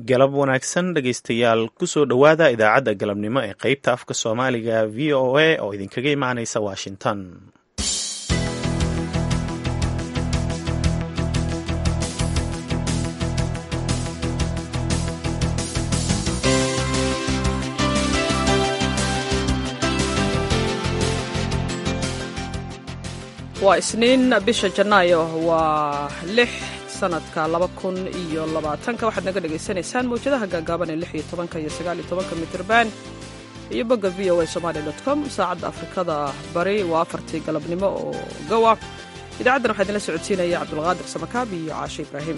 galab wanaagsan dhegaystayaal kusoo dhowaada idaacadda galabnimo ee qeybta afka soomaaliga v o a oo idinkaga imaanaysa washington waa isniin bisha janaayo waa lix sanadka laba kun iyo labaatanka waxaad naga dhagaysanaysaan mawjadaha gaagaaban ee lix iyo tobanka iyo sagaal iyo tobanka mitirban iyo bogga v o a somaali dot com saacadda afrikada bari waa afartii galabnimo oo gowa idaacaddan waxaa idinla socodsiinaya cabdulqaadir samakaab iyo caashe ibraahim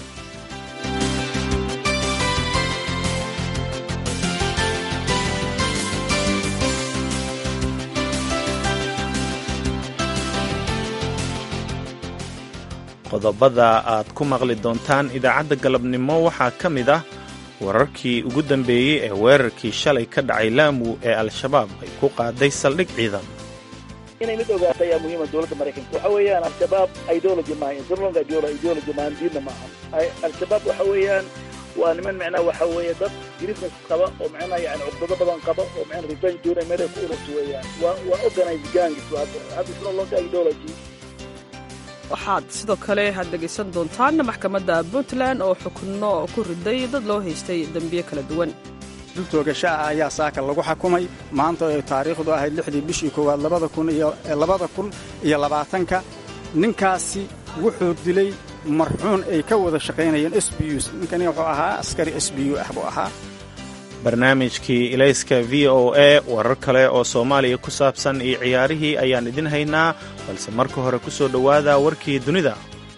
qodobada aad ku maqli doontaan idaacadda galabnimo waxaa ka mid ah wararkii ugu dambeeyey ee weerarkii shalay ka dhacay laamu ee al-shabaab ay ku qaaday saldhig ciidan inay mid ogaata ayaa muhiima dowladda maraykanka waxa weeyaan al-shabaab ideology maaha strong ideology maahan diinna maaha al-shabaab waxa weeyaan waa niman macnaha waxa weeye dad grievance qaba oo macnaha yani cugdado badan qaba oo macnaha revenge doonay meel ay ku ururto weeyaan waa waa organized gangs hadda hadda isna longa ideology waxaad sidoo kale aad dhegaysan doontaan maxkamadda puntland oo xukno ku riday dad loo haystay dembiye kala duwan dul toogasho ah ayaa saaka lagu xakumay maanta oo ay taariikhdu ahayd lixdii bishii koowaad labada kun iyo labada kun iyo labaatanka ninkaasi wuxuu dilay marxuun ay ka wada shaqaynayeen s b us ninkani wuxuu ahaa askari s b u ah buu ahaa barnaamijkii ilayska v o a warar kale oo soomaaliya ku saabsan iyo ciyaarihii ayaan idin haynaa balse marka hore ku soo dhowaada warkii dunida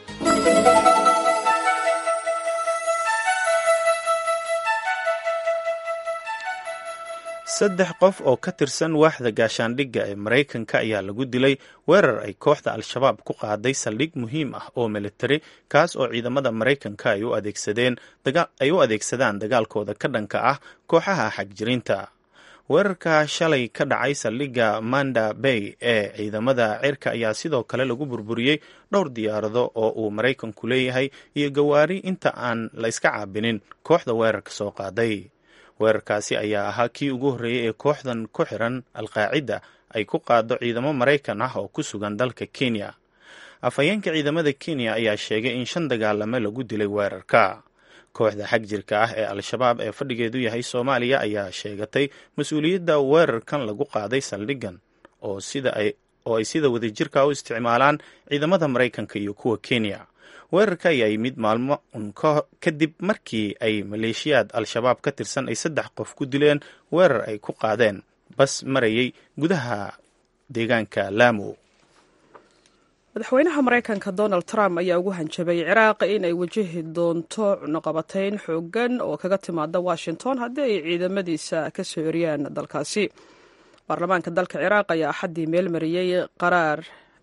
saddex qof oo ka tirsan waaxda gaashaandhigga ee maraykanka ayaa lagu dilay weerar ay kooxda al-shabaab ku qaaday saldhig muhiim ah oo militari kaas oo ciidamada maraykanka ay u adeegsadaan dagaalkooda ka dhanka ah kooxaha xagjirinta weerarka shalay ka dhacay saldhigga manda bay ee ciidamada cirka ayaa sidoo kale lagu burburiyey dhowr diyaarado oo uu maraykanku leeyahay iyo gawaari inta aan la iska caabinin kooxda weerarka soo qaaday weerarkaasi ayaa ahaa kii ugu horreeyey ee kooxdan ku xiran alqaacida ay ku qaado ciidamo maraykan ah oo ku sugan dalka kenya afhayeenka ciidamada kenya ayaa sheegay in shan dagaalame lagu dilay weerarka kooxda xag jirka ah ee al-shabaab ee fadhigeedu yahay soomaaliya ayaa sheegatay mas-uuliyadda weerarkan lagu qaaday saldhigan oo ay sida wadajirka u isticmaalaan ciidamada maraykanka iyo kuwa kenya weerarka ayaa yimid maalmo un kadib markii ay maleeshiyaad al-shabaab ka tirsan ay saddex qof ku dileen weerar ay ku qaadeen bas marayay gudaha deegaanka laamu madaxweynaha maraykanka donald trump ayaa ugu hanjabay ciraaq in ay wajahi doonto cunuqabatayn xoogan oo kaga timaada washington haddii ay ciidamadiisa ka soo eriyaan dalkaasi baarlamaanka dalka ciraaq ayaa axaddii meel mariyey qaraar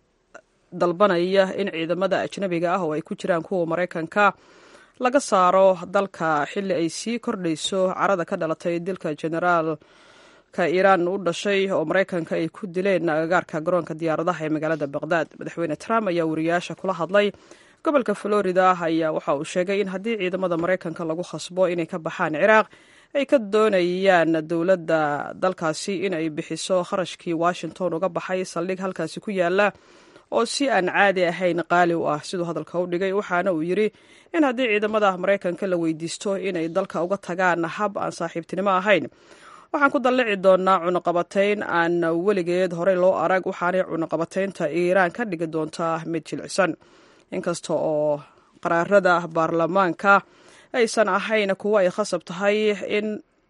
dalbanaya in ciidamada ajnabiga ah oo ay ku jiraan kuwa maraykanka laga saaro dalka xilli ay sii kordhayso carada ka dhalatay dilka generaalka iiraan u dhashay oo maraykanka ay ku dileen agagaarka garoonka diyaaradaha ee magaalada baqdaad madaxweyne trump ayaa wariyaasha kula hadlay gobolka florida ayaa waxa uu sheegay in haddii ciidamada maraykanka lagu khasbo inay ka baxaan ciraaq ay ka doonayaan dowladda dalkaasi in ay bixiso kharashkii washington uga baxay saldhig halkaasi ku yaala oo si aan caadi ahayn qaali u ah siduu hadalka u dhigay waxaana uu yidri in haddii ciidamada maraykanka la weydiisto inay dalka uga tagaan hab aan saaxiibtinimo ahayn waxaan ku dallici doonaa cunuqabatayn aan weligeed horey loo arag waxaanay cunuqabataynta iiraan ka dhigi doontaa mid jilicsan inkasta oo qaraarada baarlamaanka aysan ahayn kuwo ay khasab tahay in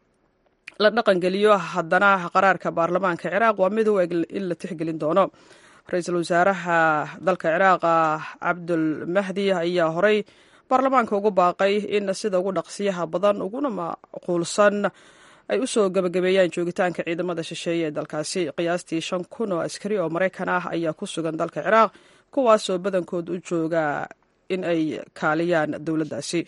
la dhaqangeliyo haddana qaraarka baarlamaanka ciraaq waa mid u eg in la tixgelin doono ra-iisul wasaaraha dalka ciraaqa cabdul mahdi ayaa horey baarlamaanka ugu baaqay in sida ugu dhaqsiyaha badan uguna macquulsan ay u soo gebagabeeyaan joogitaanka ciidamada shisheeye ee dalkaasi qiyaastii shan kun oo askari oo maraykan ah ayaa ku sugan dalka ciraaq kuwaasoo badankood u jooga in ay kaaliyaan dowladdaasi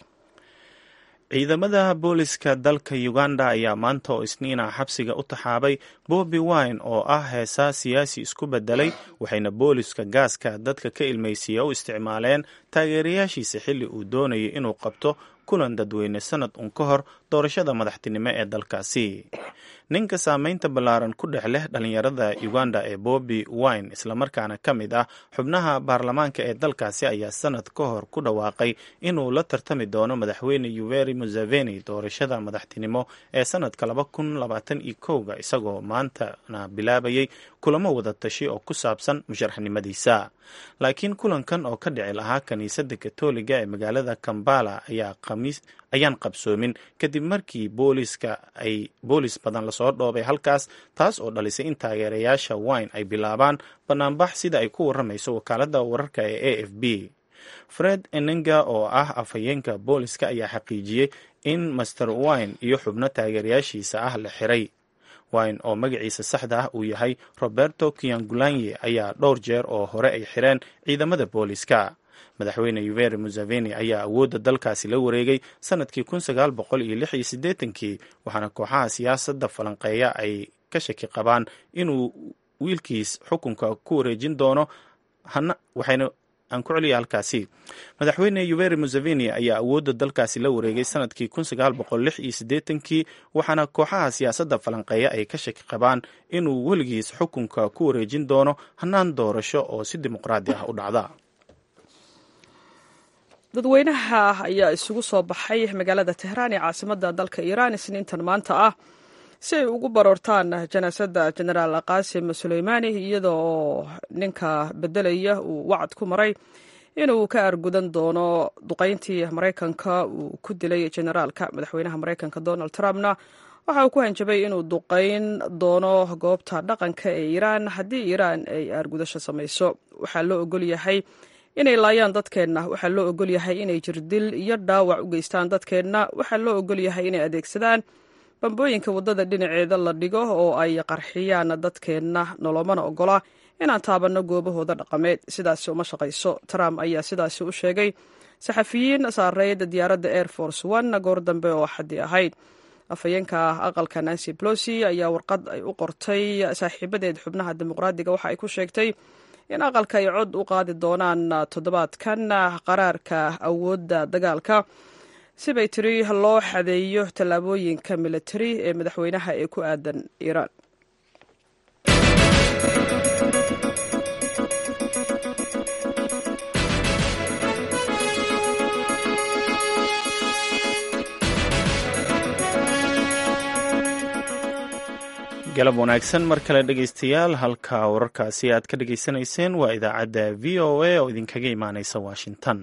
ciidamada booliska dalka uganda ayaa maanta oo isniina xabsiga u taxaabay bobi wine oo ah heesaa siyaasi isku bedelay waxayna booliska gaaska dadka ka ilmaysiiya u isticmaaleen taageerayaashiisa xilli uu doonayay inuu qabto kulan dadweyne sanad un ka hor doorashada madaxtinimo ee dalkaasi ninka saameynta ballaaran ku dhex leh dhalinyarada uganda ee bobi wine islamarkaana ka mid ah xubnaha baarlamaanka ee dalkaasi ayaa sanad ka hor ku dhawaaqay inuu la tartami doono madaxweyne yuveri museveni doorashada madaxtinimo ee sanadka laba kun labaatan iyo kowga isagoo maantana bilaabayay kulamo wada tashi oo ku saabsan musharaxnimadiisa laakiin kulankan oo ka dhici lahaa kiniisadda katoliga ee magaalada kambala ayaa khamiis ayaan qabsoomin kadib markii booliska ay boolis badan lasoo dhoobay halkaas taas oo dhalisay in taageerayaasha wine ay bilaabaan banaanbax sida ay ku waramayso wakaaladda wararka ee a f b fred enenga oo ah afhayeenka booliska ayaa xaqiijiyey in master wine iyo xubno taageerayaashiisa ah la xiray wine oo magaciisa saxda ah uu yahay roberto kiangulanye ayaa dhowr jeer oo hore ay xireen ciidamada booliska madaxweyne yuveri museveni ayaa awoodda dalkaasi la wareegay sanadkii kun sagaal boqol iyo lix iyo siddeetankii waxaana kooxaha siyaasadda falanqeeya ay ka shaki qabaan inuu wiilkiis xukunka ku wareejin doono hana waxayna aan ku celiya halkaasi madaxweyne yuveri museveni ayaa awoodda dalkaasi la wareegay sanadkii kun sagaal boqol lix iyo siddeetankii waxaana kooxaha siyaasadda falanqeeya ay ka shaki qabaan inuu weligiis xukunka ku wareejin doono hanaan doorasho oo si dimuqraadi ah u dhacda dadweynaha ayaa isugu soo baxay magaalada tehraan ee caasimadda dalka iiraan isniintan maanta ah si ay ugu baroortaan janaasada jenaraal qaasim suleymaani iyada oo ninka bedelaya uu wacad ku maray inuu ka argudan doono duqayntii maraykanka uu ku dilay generaalka madaxweynaha maraykanka donald trumpna waxa uu ku hanjabay inuu duqayn doono goobta dhaqanka ee iiraan haddii iiraan ay aargudasho samayso waxaa loo ogol yahay inay laayaan dadkeenna waxaa loo ogol yahay inay jirdil iyo dhaawac u geystaan dadkeenna waxaa loo ogol yahay inay adeegsadaan bambooyinka waddada dhinaceeda la dhigo oo ay qarxiyaan dadkeenna nolomana ogola inaan taabanno goobahooda dhaqameed sidaasi uma shaqayso trump ayaa sidaasi u sheegay saxafiyiin saareyd diyaaradda air force one goor dambe oo xaddi ahayd afhayeenka aqalka nancy plosi ayaa warqad ay u qortay saaxiibadeed xubnaha dimuqraadiga waxa ay ku sheegtay in aqalka ay cod u qaadi doonaan toddobaadkan qaraarka awoodda dagaalka sibay tiri loo xadeeyo tallaabooyinka militari ee madaxweynaha ee ku aadan iiraan galab wanaagsan mar kale dhegaystayaal halka wararkaasi aad ka dhegaysanayseen waa idaacadda v o a oo idinkaga imaaneysa washington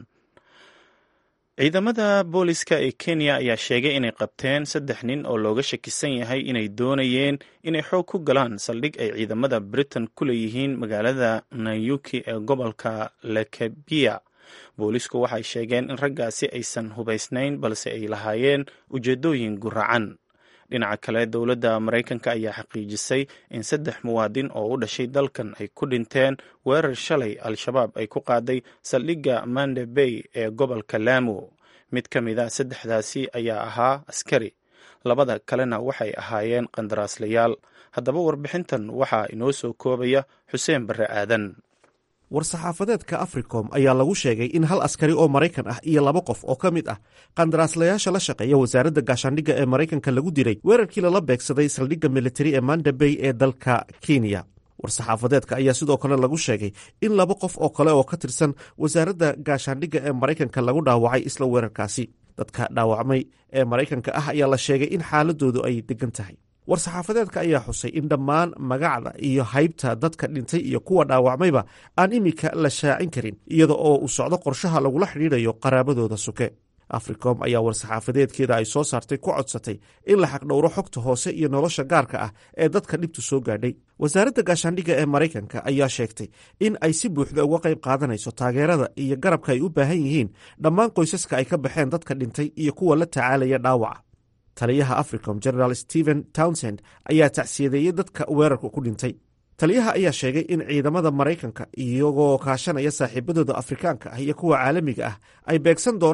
ciidamada booliska ee kenya ayaa sheegay inay qabteen saddex nin oo looga shakisan yahay inay doonayeen inay xoog ku galaan saldhig ay ciidamada britain ku leeyihiin magaalada nayuki ee gobolka lekebia boolisku waxay sheegeen in raggaasi aysan hubaysnayn balse ay lahaayeen ujeedooyin guracan dhinaca kale dowladda maraykanka ayaa xaqiijisay in saddex muwaadin oo u dhashay dalkan ay ku dhinteen weerar shalay al-shabaab ay ku qaaday saldhigga mande bay ee gobolka laamo mid ka mid a saddexdaasi ayaa ahaa askari labada kalena waxay ahaayeen qandaraaslayaal haddaba warbixintan waxaa inoo soo koobaya xuseen barre aadan war-saxaafadeedka africom ayaa lagu sheegay in hal askari oo maraykan ah iyo laba qof oo ka mid ah qandaraaslayaasha la shaqeeya wasaaradda gaashaandhigga ee maraykanka lagu dilay weerarkii lala beegsaday saldhigga militari ee manda bay ee dalka kenya war-saxaafadeedka ayaa sidoo kale lagu sheegay in laba qof oo kale oo ka tirsan wasaaradda gaashaandhigga ee maraykanka lagu dhaawacay isla weerarkaasi dadka dhaawacmay ee maraykanka ah ayaa la sheegay in xaaladoodu ay degan tahay war-saxaafadeedka ayaa xusay in dhammaan magacda iyo haybta dadka dhintay iyo kuwa dhaawacmayba aan iminka la shaacin karin iyada oo uu socdo qorshaha lagula xidhiidhayo qaraabadooda suke africom ayaa war-saxaafadeedkeeda ay soo saartay ku codsatay in la xaqdhowro xogta hoose iyo nolosha gaarka ah ee dadka dhibtu soo gaadhay wasaaradda gaashaandhigga ee maraykanka ayaa sheegtay in ay si buuxda uga qayb qaadanayso taageerada iyo garabka ay u baahan yihiin dhammaan qoysaska ay ka baxeen dadka dhintay iyo kuwa la tacaalaya dhaawaca taliyaha africom generaal stephen townsend ayaa tacsiyadeeyey dadka weerarka ku dhintay taliyaha ayaa sheegay in ciidamada maraykanka iyagoo kaashanaya saaxiibadooda afrikaanka ah iyo kuwa caalamiga ah ay beegsan doonaan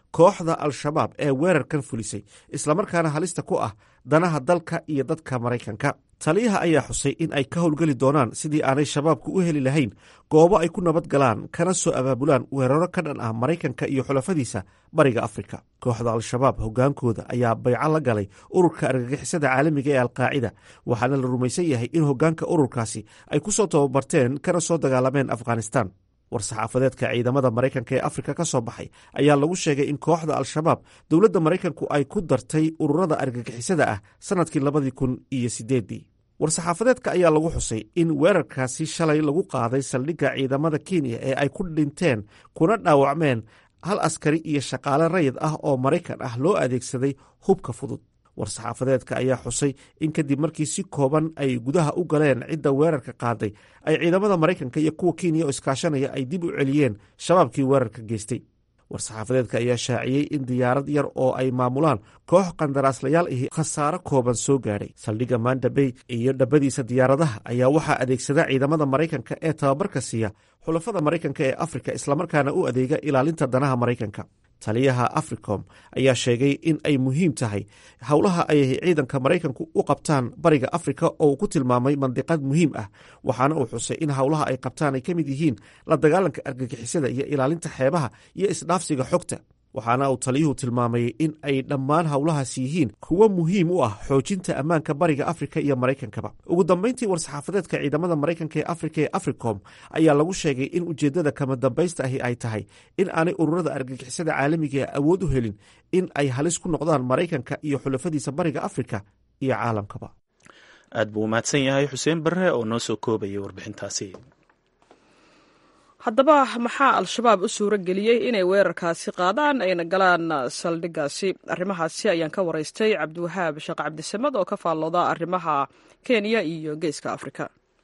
kooxda al-shabaab ee weerarkan fulisay islamarkaana halista ku ah danaha dalka iyo dadka maraykanka taliyaha ayaa xusay in ay ka howlgeli doonaan sidii aanay shabaabku u heli lahayn goobo ay ku nabad galaan kana soo abaabulaan weeraro ka dhan ah maraykanka iyo xulafadiisa bariga afrika kooxda al-shabaab hogaankooda ayaa bayco la galay ururka argagixisada caalamiga ee alqaacida waxaana la rumaysan yahay in hogaanka ururkaasi ay ku soo tababarteen kana soo dagaalameen afghanistan war-saxaafadeedka ciidamada maraykanka ee afrika ka soo baxay ayaa lagu sheegay in kooxda al-shabaab dowladda maraykanku ay ku dartay ururada argagixisada ah sannadkii labadii kun iyo sideeddii war-saxaafadeedka ayaa lagu xusay in weerarkaasi shalay lagu qaaday saldhigga ciidamada kenya ee ay ku dhinteen kuna dhaawacmeen hal askari iyo shaqaale rayid ah oo maraykan ah loo adeegsaday hubka fudud war-saxaafadeedka ayaa xusay in kadib markii si kooban ay gudaha u galeen cidda weerarka qaaday ay ciidamada maraykanka iyo kuwa kenya oo iskaashanaya ay dib u celiyeen shabaabkii weerarka geystay war-saxaafadeedka ayaa shaaciyey in diyaarad yar oo ay maamulaan koox qandaraaslayaal ahi khasaaro kooban soo gaadhay saldhigga manda bay iyo dhabadiisa diyaaradaha ayaa waxaa adeegsada ciidamada maraykanka ee tababarka siiya xulafada maraykanka ee afrika islamarkaana u adeega ilaalinta danaha maraykanka taliyaha africom ayaa sheegay in ay muhiim tahay howlaha ay ciidanka maraykanku u qabtaan bariga afrika oo uu ku tilmaamay mandiqad muhiim ah waxaana uu xusay in howlaha ay qabtaan ay ka mid yihiin la dagaalanka argagixisada iyo ilaalinta xeebaha iyo isdhaafsiga xogta waxaana uu taliyuhu tilmaamay in ay dhammaan howlahaas yihiin kuwo muhiim u ah xoojinta ammaanka bariga afrika iyo maraykankaba ugu dambeyntii war-saxaafadeedka ciidamada maraykanka ee afrika ee africom ayaa lagu sheegay in ujeeddada kama dambaysta ahi ay tahay in aanay ururada argagixisada caalamiga awood u helin in ay halis ku noqdaan maraykanka iyo xulafadiisa bariga afrika iyo caalamkaba aad buu umahadsan yahay xuseen barre oo noo soo koobayay warbixintaasi haddaba maxaa al-shabaab u suuro geliyey inay weerarkaasi qaadaan ayna galaan saldhiggaasi arrimahaasi ayaan ka waraystay cabdiwahaab sheekh cabdisamed oo ka faallooda arrimaha kenya iyo geeska africa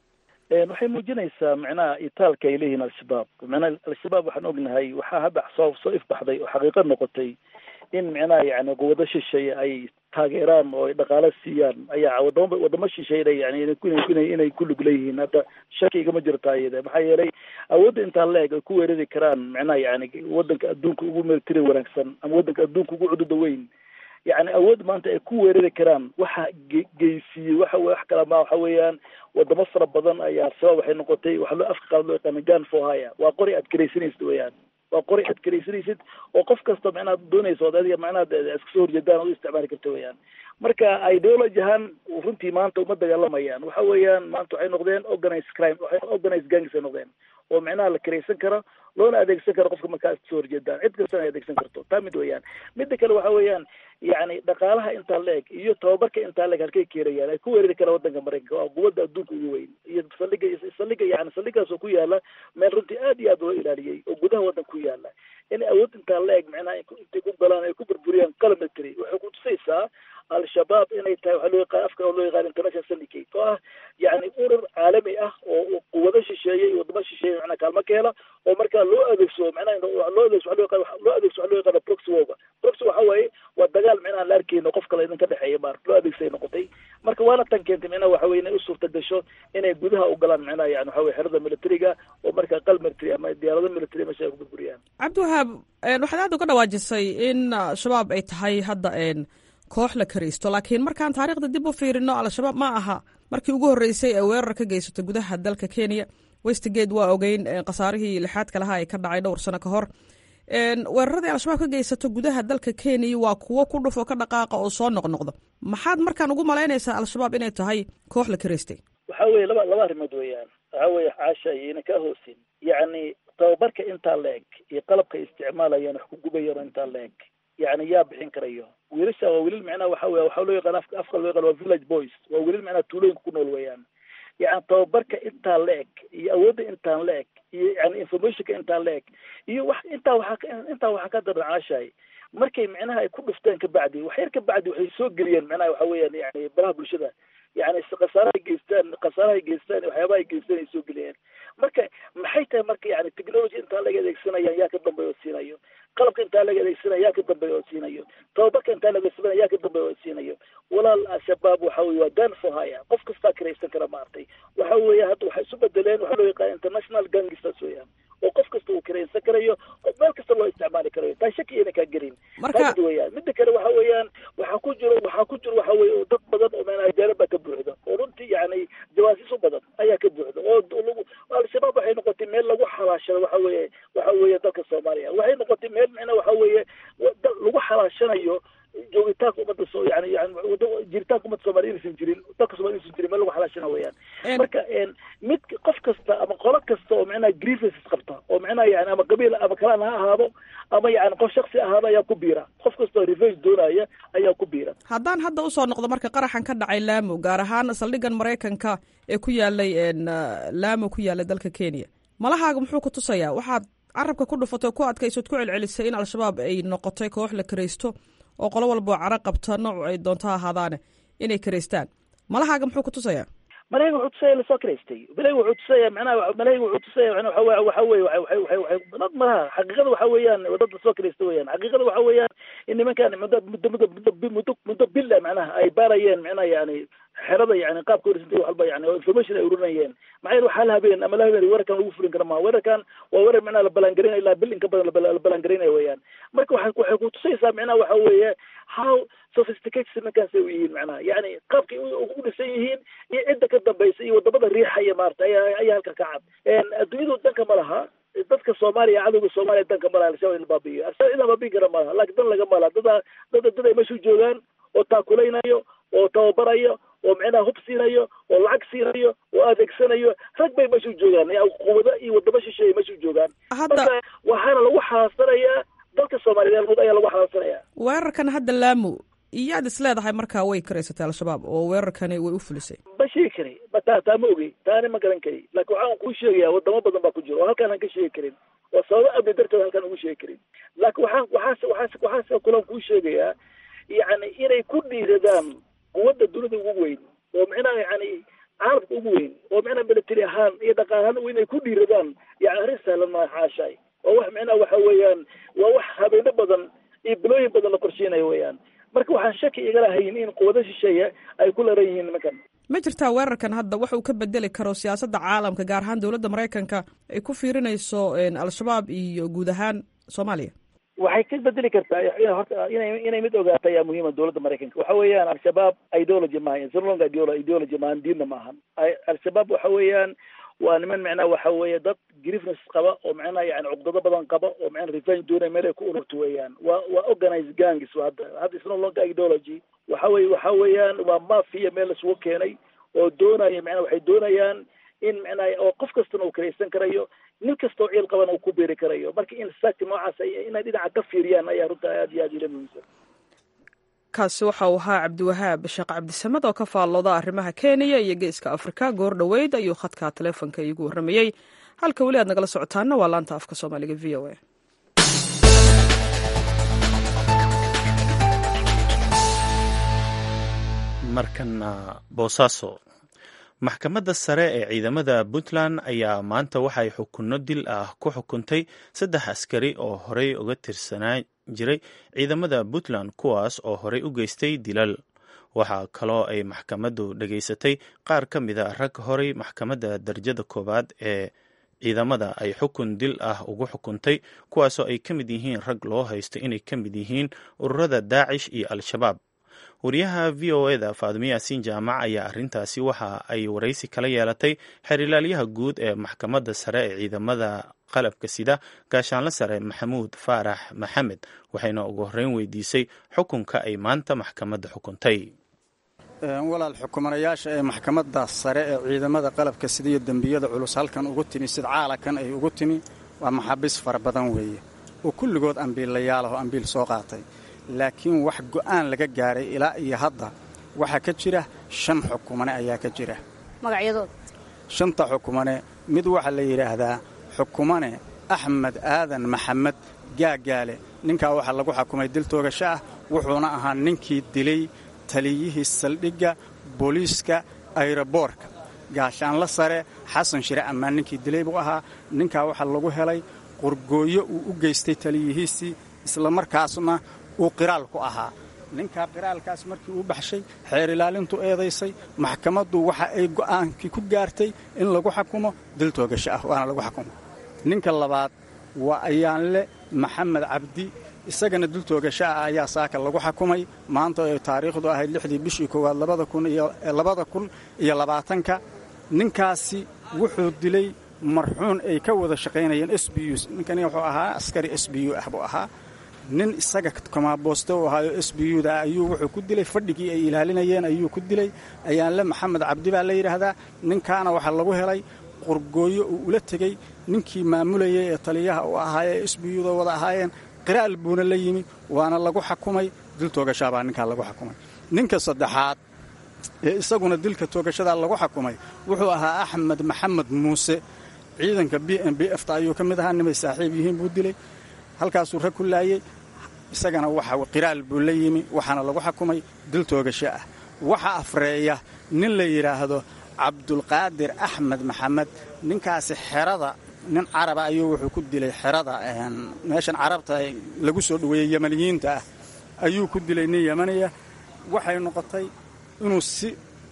waxay muujinaysaa micnaha itaalka ay leeyihiin al-shabaab micnaha al-shabaab waxaan ognahay waxaa hadda soo soo ifbaxday oo xaqiiqo noqotay in micnaha yani quwado shisheeye ay taageeraan oo ay dhaqaalo siiyaan ayaa wadamo wadamo shisheeye yani inay inay ku lug leeyihiin hadda shaki igama jirta iyada maxaa yeelay awoodda intaa la eg ay ku weerari karaan micnaha yani wadanka adduunka ugu military wanaagsan ama wadanka adduunka ugu cududa weyn yani awood maanta ay ku weerari karaan waxa ge geysiiyey waxa wax kala ma waxa weeyaan wadamo fara badan ayaa al-shabaab waxay noqotay waxa loo afka qaad loo yaqaana gan for hire waa qori aad garaysanaysid weeyaan waa qori aad garaysanaysid oo qof kasta macnaha doonaysa od adiga macnaha iska soo horjeedaan oo u isticmaali karta weeyaan marka ideology ahaan runtii maanta uma dagaalamayaan waxa weeyaan maanta waxay noqdeen organized crime waxay organized gangs ay noqdeen oo micnaha la karaysan karo loona adeegsan karo qofka markaa iska soo horjeedaan cid kastana ay adeegsan karto taa mid weeyaan midda kale waxa weeyaan yani dhaqaalaha intaa la eg iyo tababarka intaa la eg halkay keenayaan ay ku weerari karaan wadanka maraykanka waa quwadda adduunka ugu weyn iyo saldhiga saldhiga yani saldhigaas oo ku yaala meel runtii aad iyo aad loo ilaaliyey oo gudaha wadanka ku yaala inay awood intaa la eg micnaha intay ku galaan ay ku burburiyaan qalab military waxay kutusaysaa al-shabaab inay tahay waxaa loo yaqaan afka oo loo yaqaan international syndicate oo ah yani urur caalami ah oo quwado shisheeye iyo wadamo shisheeye macnaha kaalmo ka hela oo markaa loo adeegsado macnaha loo adeegso waa loo yaqaan loo adeegso waxaa loo yaqaana proxy warba proxy waxa waaye waa dagaal micnaha la arkeyno qof kale idinka dhexeeya maar loo adeegsay noqotay marka waana tan keentay micnaha waxa weye inay u suurta gasho inay gudaha u galaan micnaha yani waxa weye xerada militariga oo markaa qal military ama diyaarado military meesha ay ku burburiyaan cabdiwahaab waxaad aad uga dhawaajisay in shabaab ay tahay hadda koox la karaysto laakiin markaan taariikhda dib u fiirino al-shabaab ma aha markii ugu horreysay ee weerar ka geysato gudaha dalka kenya westgate waa ogeyn khasaarihii lixaadka lahaa ee ka dhacay dhowr sano ka hor weeraradii al-shabaab ka geysato gudaha dalka kenya waa kuwo ku dhufo ka dhaqaaqa oo soo noqnoqda maxaad markaan ugu malaynaysaa al-shabaab inay tahay koox la karaystay waxa weye laba laba arrimood weeyaan waxa weye caasha iyona ka hoosin yacni tababarka intaa la eg iyo qalabka isticmaalayaan wax ku gubayaan oo intaa la eg yani yaa bixin karayo wiilasha waa wiilal micnaha waxa wey waxaa loo yaqaan afka afka loo yaqaan waa village boys waa wiilal micnaha tuulooyinka ku nool weeyaan yani tababarka intaa la eg iyo awoodda intaan la eg iyo yani informationka intaan la eg iyo wax intaa waxaa intaa waxaa ka daran caashahay markay micnaha ay ku dhufteen kabacdi wax yar kabacdi waxay soo geliyeen micnaha waxa weeyaan yani baraha bulshada yani khasaarahay geystaan khasaarahay geystaan waxyaabaha ay geystaan ay soo geliyeen marka maxay tahay marka yani technology intaa laga adeegsanayaan yaa ka dambeeya oo siinayo qalabka intaa laga adeegsanaya yaa ka dambeeya oo siinayo tababarka intaa laga adeegsanaya yaa ka dambeeya oo siinayo walaal al-shabaab waxa weye waa gan for hire qof kastaa karaysan kara maartay waxa weeye hadda waxay isu bedeleen waxaa loo yaqaan international gangsters weeyaan oo qof kasta uu karaysan karayo oo meel kasta loo isticmaali karayo taa shaki ina kaa gelin waxaa ku jiro waxa weye dad badan oo micnaha jaanib baa ka buuxda oo runtii yani jawaasiis u badan ayaa ka buuxda oo lagu al-shabaab waxay noqotay meel lagu xalaashado waxa weeye waxa weeye dalka soomaaliya waxay noqotay meel micnaha waxa weeye lagu xalaashanayo joogitaanka ummadda so yani yani jiritaanka ummadda soomaliya inaysan jirin dalka somalia inaysan jirin meel lagu xalaashana weeyaan marka mid qof kasta ama qolo kasta oo micnaha grievances qabta oo micnaha yani ama qabiil ama kalaan ha ahaado ama yani qof shaksi ahaado ayaa ku biira qof kastoo revenge doonaya ayaa ku biira haddaan hadda usoo noqdo marka qaraxan ka dhacay laamo gaar ahaan saldhigan maraykanka ee ku yaalay laamo ku yaalay dalka kenya malahaaga muxuu ku tusayaa waxaad carabka ku dhufatay oo ku adkaysood ku celcelisay in al-shabaab ay noqotay koox la karaysto oo qolo walbao caro qabta nooc ay doonto ha ahaadaane inay karaystaan malahaaga muxuu ku tusayaa malayga wuxuu tusaya lasoo karaystay malayga wuxuu tusaya macnaha malayga wuxuu tusaya waxa waxa weye waxay waxay waxay dad malaha xaqiiqada waxa weeyaan dad lasoo karaysta weeyaan xaqiiqada waxa weeyaan in nimankan muddo muddo muddo muddo muddo muddo bila macnaha ay baarayeen macnaha yani xerada yani qaabka horisantay wax walba yani information ay ururinayeen maxaa yeele waxaa la habeen ama la habeen weerarkan lagu fulin kara maha weerarkan waa weerar macnaha la balangarinayo ilaa bil in ka badan la balangarinayo weeyaan marka waxay waxay ku tusaysaa macnaha waxa weeye how sophisticated nimankaas ay u yihiin macnaha yani qaabkay u dhisan yihiin iyo cidda ka dambaysa iyo wadamada riixaya maarata ayaa ayaa halka ka cad adduunyadu danka ma laha dadka soomaaliya cadowga soomaaliya danka ma laha al-shabaab in la baabi'iyo al-shabaab in la baabi'in kara ma laha laakiin dan laga ma laha dada dada dad ay meeshu joogaan oo taakulaynayo oo tababarayo oo micnaha hub siinayo oo lacag siinayo oo adeegsanayo rag bay meeshu joogaan quwado iyo wadamo shisheeye meeshu joogaan marka waxaana lagu xalaasanayaa dalka soomaaliyeed ayaa lagu xalaasanayaa weerarkan hadda laamo iyaad is leedahay markaa way karaysatay al-shabaab oo weerarkani way u fulisay ma sheegi kari ma taa taa ma ogey taani ma garan kari laakiin waxaan kuu sheegayaa wadamo badan baa ku jira oo halkaan aan ka sheegi karin oo sababo amni darteed halkaan ugu sheegi karin laakiin waxaan waxaase waxaase waxaase kulan kuu sheegayaa yacni inay ku dhiiradaan quwadda dunida ugu weyn oo micnaha yani caalamka ugu weyn oo micnaha military ahaan iyo dhaqaal ahaan inay ku dhiiradaan yani arrin sahlan maa xaashaay oo wax micnaha waxa weeyaan waa wax habeeno badan iyo bilooyin badan la qorsheynayo weeyaan marka waxaan shaki igala hayin in quwado shisheeye ay ku laran yihiin nimankan ma jirtaa weerarkan hadda wax uu ka bedeli karo siyaasadda caalamka gaar ahaan dowladda maraykanka ay ku fiirinayso al-shabaab iyo guud ahaan soomaaliya waxay ka bedeli kartaa horta inay inay mid ogaato ayaa muhiima dowladda maraykanka waxa weeyaan al-shabaab ideology maahan sirlong ideology maahan diinna maahan al-shabaab waxa weeyaan waa niman micnaha waxa weeye dad grievness qaba oo micnaha yani cuqdado badan qaba oo micnaha revenge doonaya meel ay ku ururto weeyaan waa waa organized gangs hadda hadda is no longer ideology waxa weye waxa weeyaan waa mafia meel isugu keenay oo doonaya micnaha waxay doonayaan in micnaha oo qof kastana uu karaysan karayo nin kastoo ciil qabana uu ku beeri karayo marka in saati noocaas inay dhinaca ka fiiriyaan ayaa runta aad iyo aad ila muhiimsan kaasi waxa uu ahaa cabdiwahaab sheekh cabdisamed oo ka faallooda arrimaha kenya iyo geeska afrika goor dhoweyd ayuu khadka taleefonka iigu warramayey halka weli aad nagala socotaana waa laanta afka soomaaliga v o a markana boosaaso maxkamadda sare ee ciidamada puntland ayaa maanta waxay xukunno dil ah ku xukuntay saddex askari oo horey uga tirsanaa jiray ciidamada puntland kuwaas oo horey u geystay dilal waxaa kaloo ay maxkamaddu dhegaysatay qaar ka mida rag horey maxkamadda darajada koowaad ee ciidamada ay xukun dil ah ugu xukuntay kuwaasoo ay ka mid yihiin rag loo haysto inay ka mid yihiin ururada daacish iyo al-shabaab wariyaha v o eda faadimo yaasiin jaamac ayaa arrintaasi waxa ay waraysi kala yeelatay xerilaalyaha guud ee maxkamadda sare ee ciidamada qalabka sida gaashaanle sare maxamuud faarax maxamed waxayna ugu horreyn weydiisay xukunka ay maanta maxkamadda xukuntay walaal xukumanayaasha ee maxkamadda sare ee ciidamada qalabka sida iyo dembiyada culus halkan ugu timi sida caalakan ay ugu timi waa maxaabiis fara badan weeye oo kulligood ambiillayaalaho ambiil soo qaatay laakiin wax go'aan laga gaaray ilaa iyo hadda waxaa ka jira shan xukumane ayaa ka jira magacyadood shanta xukumane mid waxaa la yidhaahdaa xukumane axmed aadan maxamed gaagaale ninkaa waxaa lagu xukumay dil toogasho ah wuxuuna ahaa ninkii dilay taliyihii saldhigga booliiska ayroboorka gaashaanla sare xasan shire ammaan ninkii dilay buu ahaa ninkaa waxaa lagu helay qorgooyo uu u geystay taliyihiisii islamarkaasna uu qiraal ku ahaa ninkaa qiraalkaas markii uu baxshay xeer ilaalintu eedaysay maxkamaddu waxa ay go'aankii ku gaartay in lagu xukumo dil toogasho ah waana lagu xukumo ninka labaad waa ayaanle maxamed cabdi isagana dul toogasho ah ayaa saaka lagu xakumay maanta ay taariikhdu ahayd lixdii bishii koowaad labada kun iyo labada kun iyo labaatanka ninkaasi wuxuu dilay marxuun ay ka wada shaqaynayeen s b u ninkani wuxuu ahaa askari s b u ah buu ahaa nin isaga komaabooste u ahaayo s b u da ayuu wuxuu ku dilay fadhigii ay ilaalinayeen ayuu ku dilay ayaanle maxamed cabdi baa la yidhaahdaa ninkaana waxaa lagu helay qorgooyo uu ula tegey ninkii maamulayay ee taliyaha u ahaayee s b u da wada ahaayeen qiraal buuna la yimi waana lagu xakumay dil toogashaabaa ninkaa lagu xakumay ninka saddexaad ee isaguna dilka toogashadaa lagu xakumay wuxuu ahaa axmed maxamed muuse ciidanka b m b f ta ayuu ka mid ahaa nimay saaxiib yihiin buu dilay halkaasuu rag ku laayey isagana waxa qiraal buu la yimi waxaana lagu xakumay dil toogasho ah waxa afreeya nin la yidhaahdo cabdulqaadir axmed maxamed ninkaasi xerada nin caraba ayuu wuxuu ku dilay xerada meeshan carabta lagu soo dhoweeyey yamaniyiinta ah ayuu ku dilay nin yamaniya waxay noqotay inuu si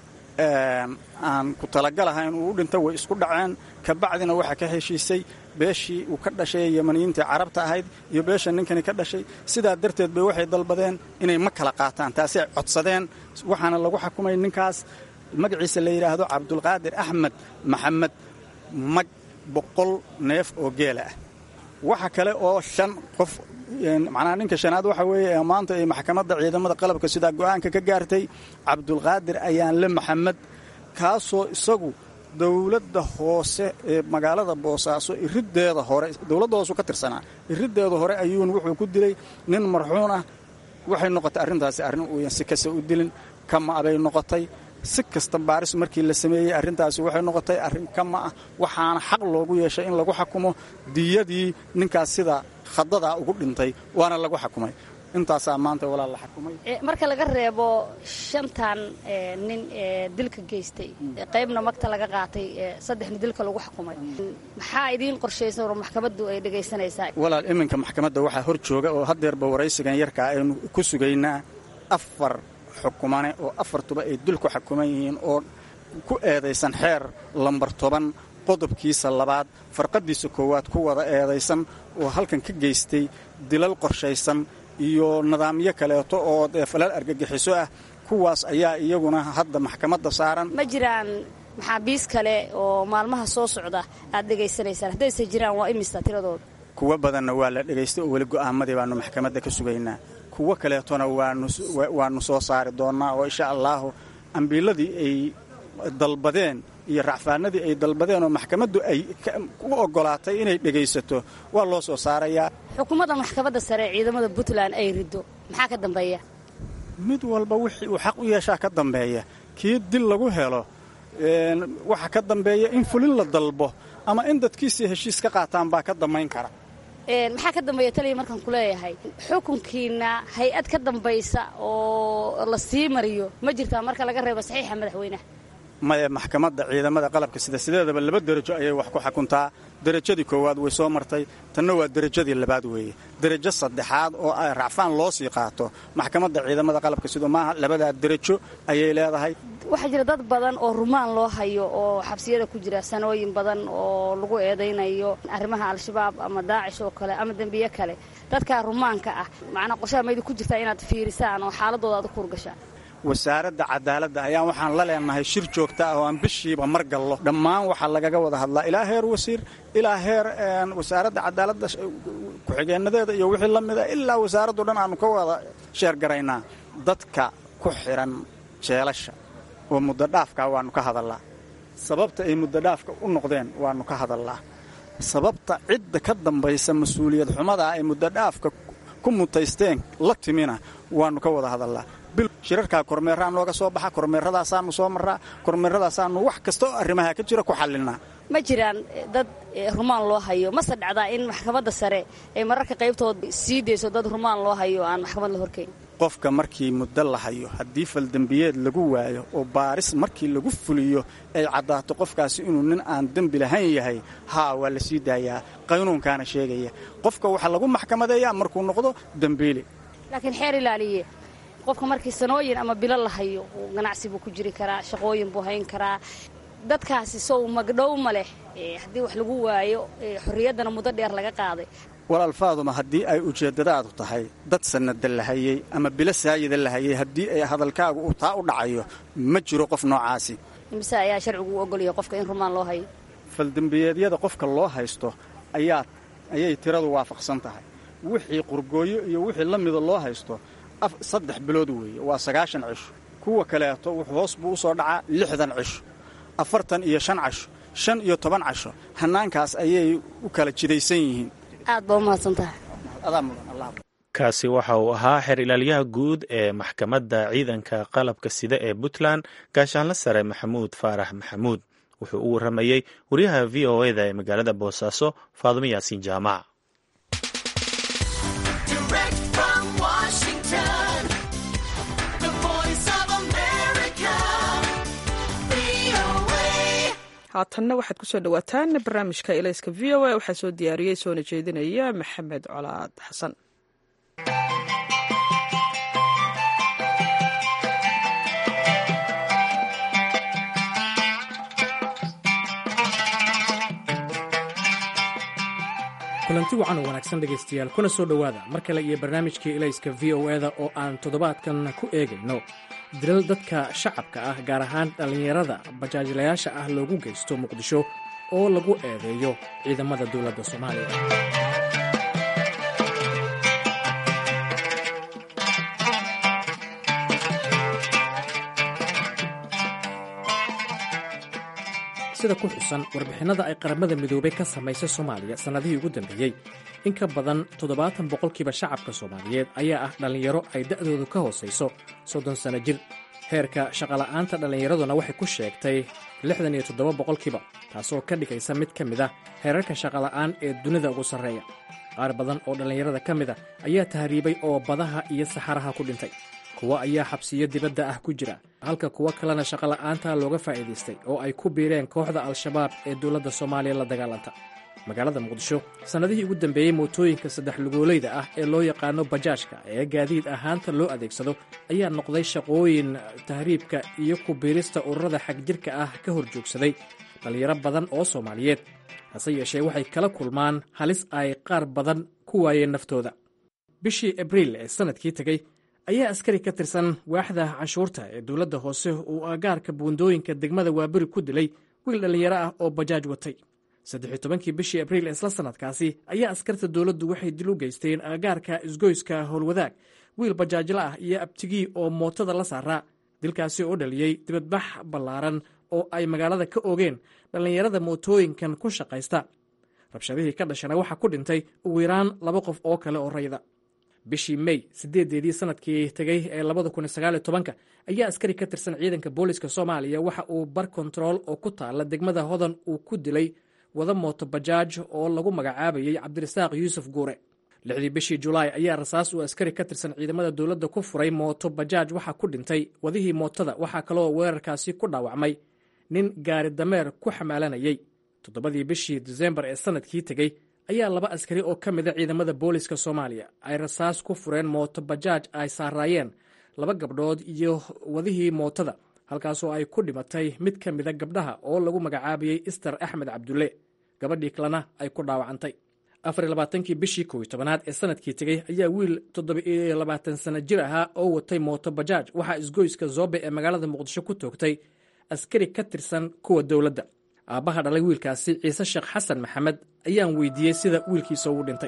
aan ku talagalahayn uu u dhinta way isku dhaceen kabacdina waxaa ka heshiisay beeshii uu ka dhashay ee yamaniyiintai carabta ahayd iyo beesha ninkani ka dhashay sidaa darteed bay waxay dalbadeen inay ma kala qaataan taasay codsadeen waxaana lagu xakumay ninkaas magaciisa la yidhaahdo cabdulqaadir axmed maxamed mag boqol neef oo geela ah waxa kale oo shan qof macnaha ninka shanaad waxa weeye ee maanta ay maxkamadda ciidamada qalabka sidaa go'aanka ka gaartay cabdulqaadir ayaanle maxamed kaasoo isagu dowladda hoose ee magaalada boosaaso iriddeeda hore dowladda hoosu ka tirsanaa iriddeeda hore ayuun wuxuu ku dilay nin marxuun ah waxay noqotay arrintaasi arrin uuyan si kasta u dilin kama abay noqotay si kasta baaris markii la sameeyey arrintaasi waxay noqotay arrin kama ah waxaana xaq loogu yeeshay in lagu xakumo diyadii ninkaas sida khadadaa ugu dhintay waana lagu xakumay intaasaa maanta walaal la xakumay marka laga reebo shantan nin ee dilka geystay qaybna magta laga qaatay saddexna dilka lagu xukumay maxaa idiin qorshaysan oo maxkamaddu ay dhegaysanaysaa walaal iminka maxkamadda waxaa hor jooga oo haddeerba waraysigan yarkaa aynu ku sugaynaa afar xukumane oo afartuba ay dul ku xukuman yihiin oo ku eedaysan xeer lambar toban qodobkiisa labaad farqaddiisa koowaad ku wada eedaysan oo halkan ka geystay dilal qorshaysan iyo nidaamyo kaleeto oo dee falal argagixiso ah kuwaas ayaa iyaguna hadda maxkamadda saaran ma jiraan maxaabiis kale oo maalmaha soo socda aad dhegaysanaysaan haddayse jiraan waa imisa tiradooda kuwo badanna waa la dhegaystay oo weli go'aamadii baannu maxkamadda ka sugaynaa kuwo kaleetona waannu soo saari doonnaa oo insha allaahu ambiiladii ay dalbadeen iyo racfaanadii ay dalbadeen oo maxkamaddu ay u oggolaatay inay dhegaysato waa loo soo saarayaa xukuumadda maxkamadda sare ee ciidamada puntland ay riddo maxaa ka dambeeya mid walba wixii uu xaq u yeeshaa ka dambeeya kii dil lagu helo waxa ka dambeeya in fulin la dalbo ama in dadkiisii heshiis ka qaataan baa ka dambayn kara maxaa ka dambeeya taliya markaan ku leeyahay xukunkiina hay-ad ka dambaysa oo la sii mariyo ma jirtaa marka laga reebo saxiixa madaxweynaha maya maxkamadda ciidamada qalabka sida sideedaba laba derajo ayay wax ku xukuntaa derajadii koowaad way soo martay tanna waa derajadii labaad weeye derajo saddexaad oo racfaan loo sii qaato maxkamadda ciidamada qalabka sida maaha labadaa derajo ayay leedahay waxaa jira dad badan oo rumaan loo hayo oo xabsiyada ku jira sanooyin badan oo lagu eedaynayo arrimaha al-shabaab ama daacish oo kale ama dembiye kale dadkaa rumaanka ah macnaa qorshaha maydi ku jirtaa inaad fiirisaan oo xaaladooda aad u kuurgashaan wasaaradda cadaaladda ayaan waxaan la leenahay shir joogta ah oo aan bishiiba mar gallo dhammaan waxaa lagaga wada hadlaa ilaa heer wasiir ilaa heer wasaaradda cadaaladda ku-xigeenadeeda iyo wixii la mida ilaa wasaaraddu dhan aanu ka wada sheergaraynaa dadka ku xidhan jeelasha oo muddodhaafka waannu ka hadallaa sababta ay muddodhaafka u noqdeen waannu ka hadallaa sababta cidda ka dambaysa mas-uuliyad xumadaa ay muddodhaafka ku mutaysteen la timina waannu ka wada hadallaa bil shirarkaa kormeerraa nooga soo baxa kormeerradaasaannu soo marraa kormeerradaasaannu wax kasta oo arrimaha ka jira ku xallinnaa ma jiraan dad rumaan loo hayo mase dhacdaa in maxkamadda sare ay mararka qaybtood sii dayso dad rumaan loo hayo aan maxkamad la horkayn qofka markii muddo la hayo haddii faldembiyeed lagu waayo oo baaris markii lagu fuliyo ay caddaato qofkaasi inuu nin aan dembi lahayn yahay haa waa la sii daayaa qaynuunkaana sheegaya qofka waxaa lagu maxkamadeeyaa markuu noqdo dembiili laakiin xeer ilaaliye qofka markii sanooyin ama bilo la hayo ganacsi buu ku jiri karaa shaqooyin buu hayn karaa dadkaasi sow magdhow ma leh haddii wax lagu waayo xorriyaddana muddo dheer laga qaaday walaal faaduma haddii ay ujeeddadaadu tahay dad sannada la hayey ama bilo saayida la hayey haddii ay hadalkaagu uu taa u dhacayo ma jiro qof noocaasi imise ayaa sharcigu u ogolyahay qofka in rumaan loo hayo faldembiyeedyada qofka loo haysto ayaa ayay tiradu waafaqsan tahay wixii qurgooyo iyo wixii la mida loo haysto saddex bilood weeye waa sagaashan cisho kuwa kaleeto wuxuu hoos buu u soo dhacaa lixdan cisho afartan iyo shan casho shan iyo toban casho hannaankaas ayay u kala jidaysan yihiin aad baa u mahadsan tahay adaa mudan allah kaasi waxa uu ahaa xeer ilaalyaha guud ee maxkamadda ciidanka qalabka sida ee puntland gaashaanla sare maxamuud faarax maxamuud wuxuu u warramayey wariyaha v o eda ee magaalada boosaaso faadumo yaasiin jaamac haatanna waxaad kusoo dhawaataan barnaamijka elayska v o a waxaa soo diyaariyey soona jeedinaya maxamed colaad xasan kulanti wacan oo wanaagsan dhegaystayaal kuna soo dhowaada mar kale iyo barnaamijkii elayska v o eda oo aan toddobaadkan ku eegayno dilal dadka shacabka ah gaar ahaan dhallinyarada bajaajilayaasha ah loogu geysto muqdisho oo lagu eedeeyo ciidamada dowladda soomaaliya sida ku xusan warbixinnada ay qaramada midoobay ka samaysay soomaaliya sannadihii ugu dambeeyey in ka badan toddobaatan boqolkiiba shacabka soomaaliyeed ayaa ah dhallinyaro ay da'doodu ka hoosayso soddon sanno jir heerka shaqola'aanta dhallinyaraduna waxay ku sheegtay lixdan iyo toddoba boqolkiiba taasoo ka dhigaysa mid ka mid ah heerarka shaqola'aan ee dunida ugu sarreeya qaar badan oo dhallinyarada ka mid a ayaa tahriibay oo badaha iyo saxaraha ku dhintay kuwo ayaa xabsiyo dibadda ah ku jira halka kuwo kalena shaqola'aanta looga faa'iidaystay oo ay ku biireen kooxda al-shabaab ee dowladda soomaaliya la dagaalanta magaalada muqdisho sannadihii ugu dambeeyey mootooyinka saddex lugoolayda ah ee loo yaqaano bajaajka ee gaadiid ahaanta loo adeegsado ayaa noqday shaqooyin tahriibka iyo ku biirista ururada xagjirka ah ka hor joogsaday dhallinyaro badan oo soomaaliyeed hase yeeshee waxay kala kulmaan halis ay qaar badan ku waayeen naftooda bishii abriil ee sannadkii tegey ayaa askari ka tirsan waaxda canshuurta ee dowladda hoose uu agaarka buundooyinka degmada waaberi ku dilay wiil dhallinyaro ah oo bajaaj watay saddex tobankii bishii abriil isla sannadkaasi ayaa askarta dowladdu waxay dil u geysteen agaarka isgoyska howlwadaag wiil bajaajla ah iyo abtigii oo mootada la saaraa dilkaasi oo dhaliyey dibadbax ballaaran oo ay magaalada ka ogeen dhallinyarada mootooyinkan ku shaqaysta rabshadihii ka dhashana waxaa ku dhintay ugu yaraan laba qof oo kale oo rayda bishii mey sideedeedii sanadkii tegey ee labada kun sagaal iyo tobanka ayaa askari ka tirsan ciidanka booliska soomaaliya waxa uu bar kontarool oo ku taala degmada hodan uu ku dilay wada mooto bajaaj oo lagu magacaabayey cabdirasaaq yuusuf guure lixdii bishii julaay ayaa rasaas uu askari ka tirsan ciidamada dowladda ku furay mooto bajaaj waxaa ku dhintay wadihii mootada waxaa kaloo weerarkaasi ku dhaawacmay nin gaari dameer ku xamaalanayey toddobadii bishii disembar ee sanadkii tegey ayaa laba askari oo ka mida ciidamada booliska soomaaliya ay rasaas ku fureen mooto bajaaj ay saaraayeen laba gabdhood iyo wadihii mootada halkaasoo ay ku dhimatay mid ka mida gabdhaha oo lagu magacaabayey ister axmed cabdulle gabadhii kalena ay ku dhaawacantay afar iyo labaatankii bishii kow iyo tobanaad ee sanadkii tegey ayaa wiil toddoba iyo labaatan sana jir ahaa oo watay mooto bajaaj waxaa isgoyska zoobe ee magaalada muqdisho ku toogtay askari ka tirsan kuwa dowladda aabbaha dhalay wiilkaasi ciise sheekh xasan maxamed ayaan weydiiyey sida wiilkiisa ugu dhintay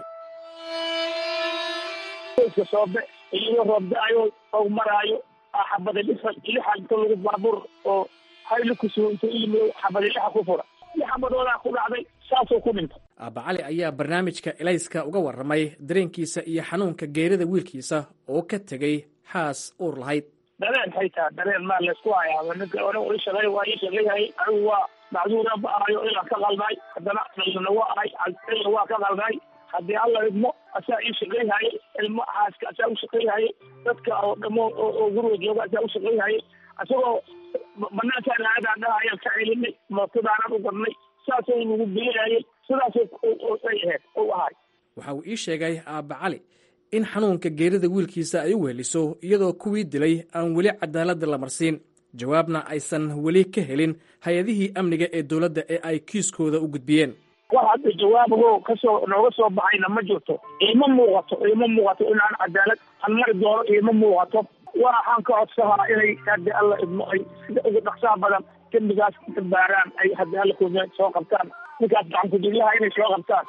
soobe iyo roobda-ayo oo maraayo xabada lixa lixa inta lagu baabuur oo hayli kusugo inta yimi xabada lixa ku fura lix xabadoodaa ku dhacday saasoo ku dhintay aabba cali ayaa barnaamijka elayska uga warramay dareenkiisa iyo xanuunka geerida wiilkiisa oo ka tegey xaas uur lahayd dareen haytaa dareen maa laysku hayaa ninka ona ii shaqey waa ii shaqeyhay anigu waa macduura ba ahayo inaan ka qalnay haddana dhalina waa ahay alina waa ka qalnay haddii alla idmo asaa ii shaqeyhaye ilmo xaaska asaa u shaqeyhaye dadka oo dhamo oo guriga jooga asaa u shaqeyhaye isagoo banaankaan aadaan dhaha ayaan ka celinay mootadaanan u gadnay saasay nagu geeyayay sidaasay ay ahayd u ahay waxa uu ii sheegay aabba cali in xanuunka geerida wiilkiisa ay u weheliso iyadoo kuwii dilay aan weli cadaaladda la marsiin jawaabna aysan weli ka helin hay-adihii amniga ee dowladda ee ay kiiskooda u gudbiyeen wax hadda jawaabago kasoo nooga soo baxayna ma jirto iima muuqato iima muuqato inaan cadaalad aan mari doono iima muuqato waxaan ka codsahaa inay haddi alla idmo ay sida ugu dhaqsaha badan dembigaas ka baaraan ay haddi alla ku soo qabtaan ninkaas gacan ku-diglaha inay soo qabtaan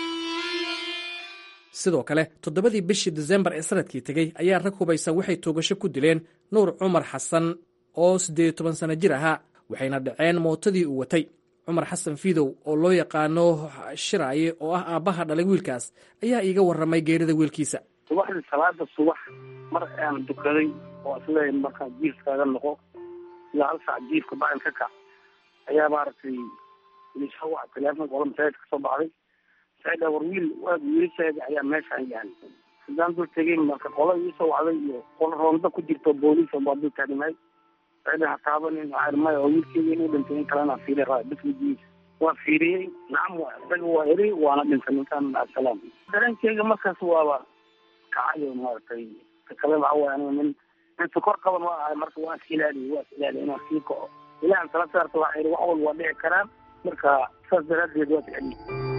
sidoo kale toddobadii bishii disembar ee sanadkii tegey ayaa rag hubaysan waxay toogasho ku dileen nuur cumar xasan oo siddeed iyo toban sano jir ahaa waxayna dhaceen mootadii uu watay cumar xasan fiidow oo loo yaqaano shiraaye oo ah aabbaha dhalay wiilkaas ayaa iiga warramay geerida wiilkiisa subaxdii salaada subax mar aan dukaday oo isleeyahay markaa jiifkaaga noqo ilaa hal saac jiifka bacil ka kac ayaa maaragtay isoo waca teleefonka ola masaajid ka soo baxday saida war wiil waag wiilasheeda ayaa meeshaan yahay haddaan dul tegay marka qola iisoo wacday iyo qola roonda ku jirto booliis baa dul taagnaay saida ha taabanin waxaa maya oo wiilkeyga inuu dhintay in kalena fiiri raa bismigiisa waa fiiriyey nacam waa isaga waa eri waana dhintay ninkaan asalaam dareenkeyga markaas waaba kacayo maaragtay kale waxa waay aniga nin nin sukor qaban waa ahay marka waa is ilaaliye waa is ilaaliye inaan sii kaco ilahan tala saarta waxaa yidhi wax walba waa dhici karaan marka saas daraaddeed waa ficeliye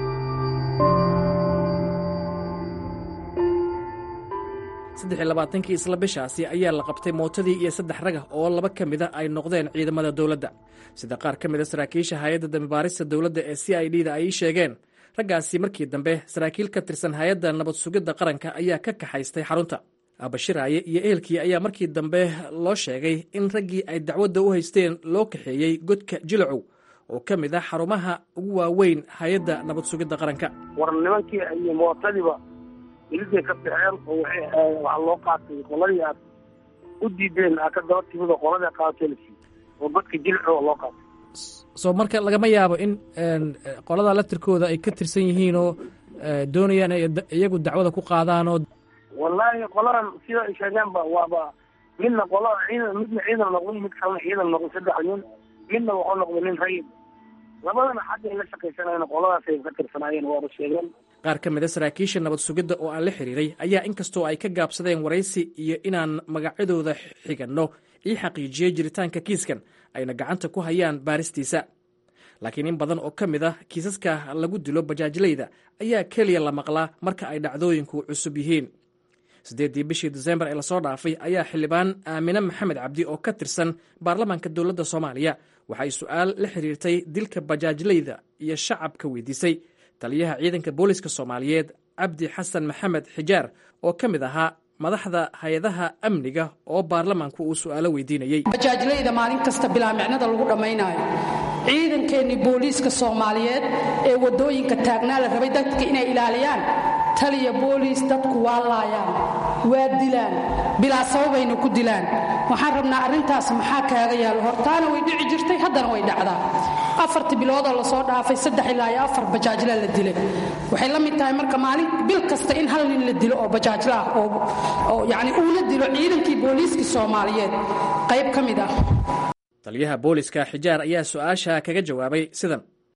saddex iyo labaatankii isla bishaasi ayaa la qabtay mootadii iyo saddex ragah oo laba ka mida ay noqdeen ciidamada dowladda sida qaar ka mida saraakiisha hay-adda dambibaarista dowladda ee c i d da ay sheegeen raggaasi markii dambe saraakiil ka tirsan hay-adda nabad sugidda qaranka ayaa ka kaxaystay xarunta aabashiraaye iyo ehelkii ayaa markii dambe loo sheegay in raggii ay dacwadda u haysteen loo kaxeeyey godka jilacow oo ka mid ah xarumaha ugu waaweyn hay-adda nabad sugidda qaranka war nimankii iyo mootadiiba iliday ka baxeen oo waxaa loo qaatay qoladii aad u diideen aa ka daba timid oo qoladii aad qaadatay la siiyey oo godka jilco oo loo qaatay soo marka lagama yaabo in qolada laftirkooda ay ka tirsan yihiin oo doonayaan ay iyagu dacwada ku qaadaan oo wallaahi qoladan sida ay sheegeenba waaba midna qolada ciidan midna ciidan noqday mid kalena ciidan noqday saddex nin midna wuxuu noqday nin rayid labadana xagga ay la shaqaysanayeen qoladaas ay ka tirsanaayeen waaba sheegeen qaar ka mid a saraakiisha nabad sugidda oo aan la xiriiray ayaa inkastoo ay ka gaabsadeen waraysi iyo inaan magacyadooda xiganno ii xaqiijiyey jiritaanka kiiskan ayna gacanta ku hayaan baaristiisa laakiin in badan oo ka mid ah kiisaska lagu dilo bajaajlayda ayaa keliya la maqlaa marka ay dhacdooyinku cusub yihiin siddeeddii bishii disembar ee lasoo dhaafay ayaa xildhibaan aamine maxamed cabdi oo ka tirsan baarlamaanka dowladda soomaaliya waxay su-aal la xiriirtay dilka bajaajlayda iyo shacabka weydiisay taliyaha ciidanka booliska soomaaliyeed cabdi xasan maxamed xijaar oo ka mid ahaa madaxda hay-adaha amniga oo baarlamaanku uu su'aalo weydiinayey bajaajlayda maalin kasta bilaa micnada lagu dhammaynaayo ciidankeenni booliiska soomaaliyeed ee waddooyinka taagnaa la rabay dadka inay ilaaliyaan taliya booliis dadku waa laayaan waa dilaan bilaa sababayna ku dilaan waxaan rabnaa arrintaas maxaa kaaga yaalo hortaana way dhici jirtay haddana way dhacdaa afartii biloodoo lasoo dhaafay saddex ilaa iyo afar bajaajla la dilay waxay la mid tahay marka maalin bil kasta in hal nin la dilo oo bajaajla ah oo yacni uula dilo ciidankii booliiskii soomaaliyeed qayb ka mid ah taliyaha booliska xijaar ayaa su-aasha kaga jawaabay sidan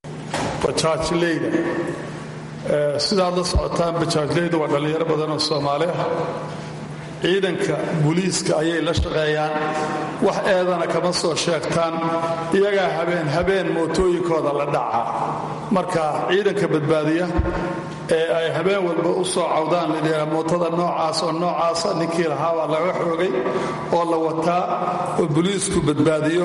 bajaajleyda sidaad la socotaan bajaajleyda waa dhallinyaro badan oo soomaali ah ciidanka booliiska ayay la shaqeeyaan wax eedana kama soo sheegtaan iyagaa habeen habeen mootooyinkooda la dhaca marka ciidanka badbaadiya ee ay habeen walba u soo cawdaan ladha mootada noocaas oo noocaasa ninkii lahaa baa laga xoogay oo la wataa oo booliisku badbaadiyo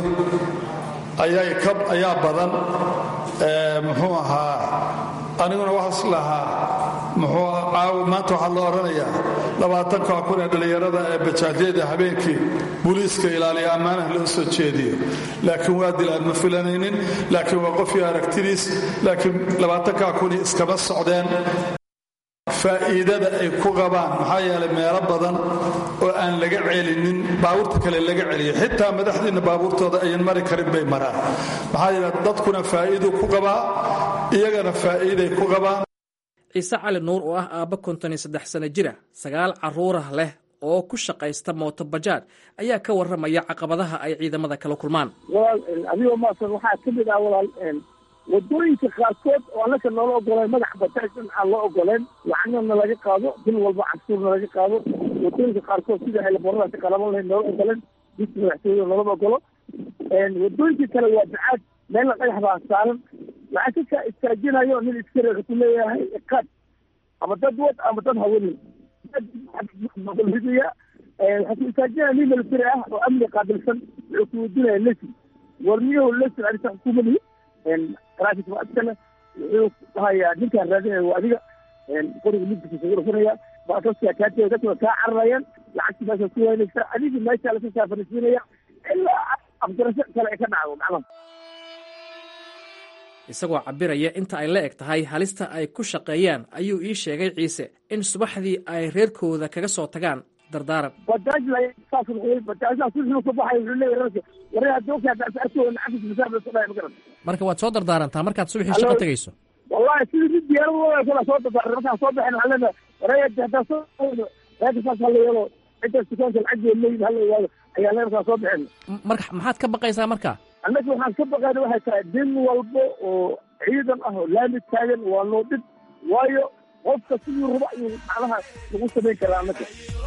ayaa badan muxuu ahaa aniguna waxaas lahaa muxuu caawa maanta waxaa la odhanayaa labaatanka kun ee dhallinyarada ee bajaajyada habeenkii booliiska ilaaliya ammaanaha loo soo jeediyo laakiin waa dilaan ma filanaynin laakiin waa qofii aragtidiis laakiin labaatanka kuni iskama socdeen faa'iidada ay ku qabaan maxaa yeelay meelo badan oo aan laga celinin baabuurta kale laga celiyo xitaa madaxdiinna baabuurtooda ayan mari karin bay maraan maxaa yeele dadkuna faa'iiduu ku qabaa iyagana faa'iiday ku qabaan ciise cali nuur oo ah aabba konton iyo saddex sano jira sagaal carruurah leh oo ku shaqaysta mooto bajaaj ayaa ka warramaya caqabadaha ay ciidamada kala kulmaan walaal adigoo maasan waxaa ka mid ah walaal wadooyinka qaarkood oo annaka noola ogoleen madax bajaajin aan loo ogoleen lacagna laga qaado bil walba cabsuurna laga qaado wadooyinka qaarkood sida eelaboradaasi qalaban lahayd noola ogoleen diska madaxtooyada loolama ogolo wadooyinka kale waa bacaad meelna dhagax baa saaran waxaa ka istaajinayo nin iskariga ku leeyahay iqaad ama dad wad ama dad hawanin hidiya waxaa ku istaajinaya nin military ah oo amni qaabilsan wuxuu ku weydiinaya lesin warmiyahu lesin arisa xukuumadi traffic waa iskale wuxuu dhahayaa ninkaan raadinaya waa adiga qoriga midkiisa ugu dhufanaya baasaskaa kaatee dadka waa kaa cararayaan lacagti meesha ku waynaysa adigii meesha laga saafarisiinaya ilaa afgarasho kale ay ka dhacdo macnaha isagoo cabiraya inta ay la eg tahay halista ay ku shaqeeyaan ayuu ii sheegay ciise in subaxdii ay reerkooda kaga soo tagaan dardaaran marka waad soo dardaarantaa markaad subaxii shaqo tegayso wallahi sidii mid diyaarad kala soo dardaaran markaan soo baxin waxaan leenahay waraya hadaa soo reerka saas hala yeelo intaas dukaanka lacaggeed leeyihin hala ogaado ayaa leerkaa soo bixin marka maxaad ka baqaysaa marka annaga waxaan ka baqayna waxay tahay din walbo oo ciidan ah oo laami taagan waa noo dhib waayo qofka sidii raba ayuu macnaha lagu samayn karaa annaga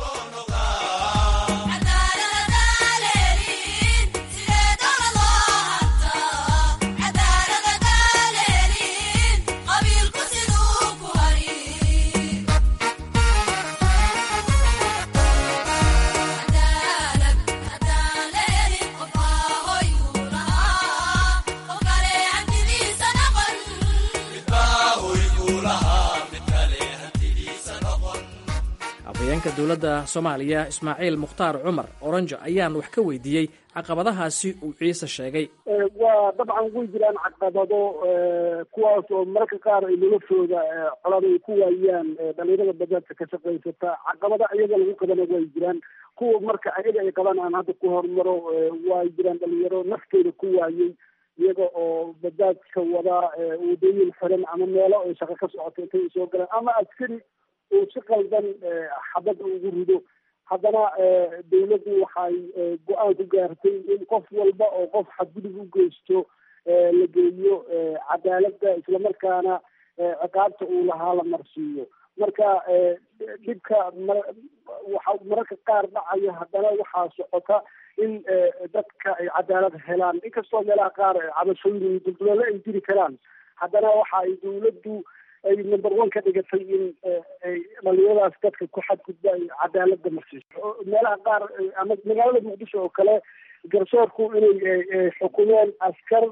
afhayeenka dowladda soomaaliya ismaaciil mukhtaar cumar oranjo ayaan wax ka weydiiyey caqabadahaasi uu ciise sheegay waa dabcan way jiraan caqabado kuwaas oo mararka qaar ay noloshooda colada ay ku waayaan dhalinyarada bajaajka ka shaqaysata caqabado iyaga lagu qabana way jiraan kuwa marka ayaga ay qabaan aan hadda ku hormaro way jiraan dhalinyaro nafteeda ku waayey iyaga oo bajaajka wadaa wadooyin xiran ama meelo ay shaqo ka socoto intay soo galaan ama askari uu si qaldan xabadda ugu rido haddana dawladdu waxay go-aan ku gaartay in qof walba oo qof xadgudub u geysto la geeyo cadaaladda islamarkaana ciqaabta uu lahaa la marsiiyo marka dhibka waxa mararka qaar dhacaya haddana waxaa socota in dadka ay cadaalad helaan inkastoo meelaha qaar cabashooyin dulduleelo ay jiri karaan haddana waxa ay dawladdu ay number one ka dhigatay in dhalinyaradaas dadka ku xadgudba ay cadaalada marsiiso meelaha qaar ama magaalada muqdisho oo kale garsoorku inay xukumeen askar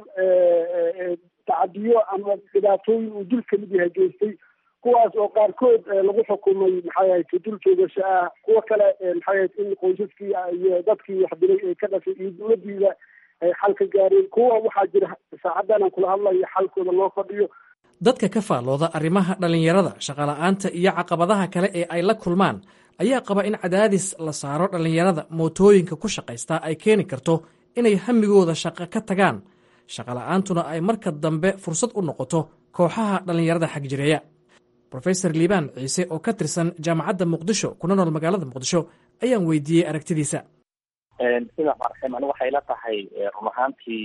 tacadiyo ama dhibaatooyin uu dul kamid yahay geystay kuwaas oo qaarkood lagu xukumay maxay ahayd dul joogasho ah kuwo kale maxay ahayd in qoysaskii iyo dadkii wax dilay ay ka dhashay iyo dawladiida ay xal ka gaareen kuwa waxaa jira saacadan aan kula hadlayo xalkooda loo fadhiyo dadka ka faallooda arrimaha dhallinyarada shaqola'aanta iyo caqabadaha kale ee ay la kulmaan ayaa qaba in cadaadis la saaro dhallinyarada mootooyinka ku shaqaystaa ay keeni karto inay hamigooda shaqo ka tagaan shaqola'aantuna ay marka dambe fursad u noqoto kooxaha dhallinyarada xagjireeya rofeor liibaan ciise oo ka tirsan jaamacadda muqdisho kuna nool magaalada muqdisho ayaan weydiiyey aragtidiisa sida farxim ani waxay la tahay run ahaantii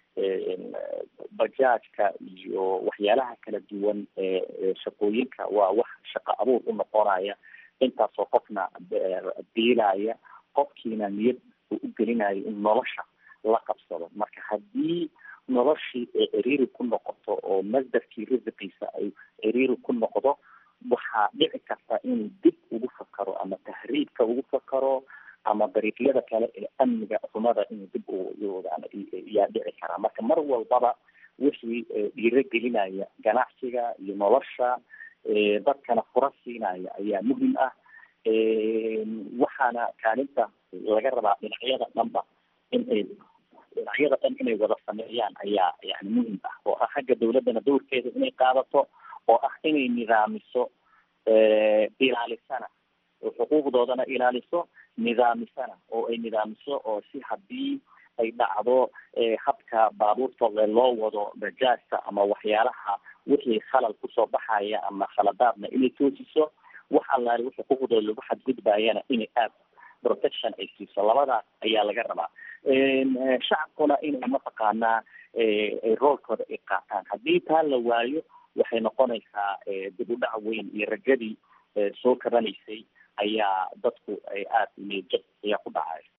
bajaajka iyo waxyaalaha kala duwan ee shaqooyinka waa wax shaqo abuur u noqonaya intaasoo qofna biilaya qofkiina niyad uu u gelinayo in nolosha la qabsado marka haddii noloshii ay ciriiri ku noqoto oo masdarkii risiqiisa ay ciriiri ku noqdo waxaa dhici karta inuu dib ugu fakaro ama tahriibka ugu fakaro ama dariiqyada kale ee amniga xumada inuu dib yaa dhici karaa marka mar walbaba wixii dhiiro gelinaya ganacsiga iyo nolosha dadkana fura siinaya ayaa muhim ah waxaana kaalinta laga rabaa dhinacyada dhanba in ay dhinacyada dhan inay wada sameeyaan ayaa yani muhim ah oo ah xagga dawladdana dowrkeeda inay qaadato oo ah inay nidaamiso ilaalisana oo xuquuqdoodana ilaaliso nidaamisana oo ay nidaamiso oo si haddii ay dhacdo habka baabuurta loo wado bajaajta ama waxyaalaha wixii khalal kusoo baxaya ama khaladaadna inay toosiso wax allaali wixii xuquuqdooda lagu xadgudbayana inay aad protection ay siiso labadaas ayaa laga rabaa shacabkuna inay mataqaanaa roolkooda ay qaataan haddii taa la waayo waxay noqonaysaa dib u dhac weyn iyo rajadii soo kabanaysay ayaa dadku ay aada niyadjab ayaa ku dhacay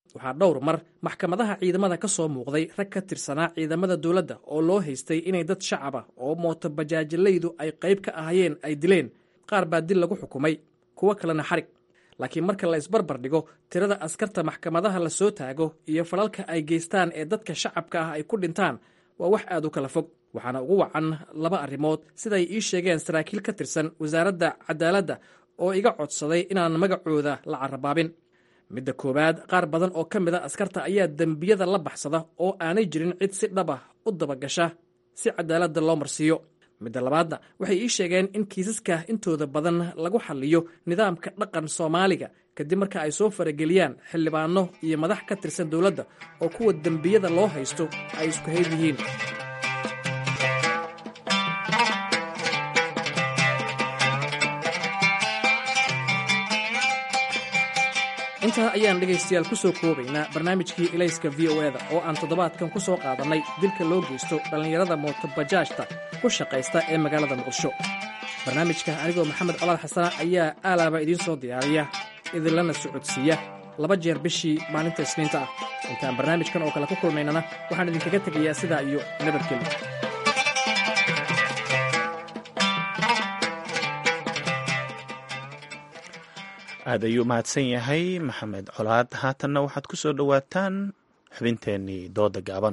waxaa dhowr mar maxkamadaha ciidamada ka soo muuqday rag ka tirsanaa ciidamada dowladda oo loo haystay inay dad shacab ah oo mooto bajaajilaydu ay qayb ka ahayeen ay dileen qaar baa dil lagu xukumay kuwo kalena xarig laakiin marka la isbarbar dhigo tirada askarta maxkamadaha la soo taago iyo falalka ay geystaan ee dadka shacabka ah ay ku dhintaan waa wax aad u kala fog waxaana ugu wacan laba arrimood siday ii sheegeen saraakiil ka tirsan wasaaradda cadaaladda oo iga codsaday inaan magacooda la carabaabin midda koowaad qaar badan oo ka mid a askarta ayaa dembiyada la baxsada oo aanay jirin cid si dhab ah u dabagasha si cadaaladda loo marsiiyo midda labaadna waxay ii sheegeen in kiisaska intooda badan lagu xalliyo nidaamka dhaqan soomaaliga kadib marka ay soo farageliyaan xildhibaano iyo madax ka tirsan dowladda oo kuwa dembiyada loo haysto ay isku hayd yihiin intaa ayaan dhegaystayaal ku soo koobaynaa barnaamijkii ilayska v o eda oo aan toddobaadkan ku soo qaadannay dilka loo geysto dhallinyarada mootobajaajta ku shaqaysta ee magaalada muqdisho barnaamijka anigoo maxamed colaad xasana ayaa aalaaba idiin soo diyaariya idinlana socodsiiya laba jeer bishii maalinta isniinta ah intaan barnaamijkan oo kale ku kulmaynana waxaan idinkaga tegayaa sidaa iyo nabadgelyo aad ayuu mahadsan yahay maxamed colaad haatanna waxaad ku soo dhowaataan xubinteennii dooda gaaban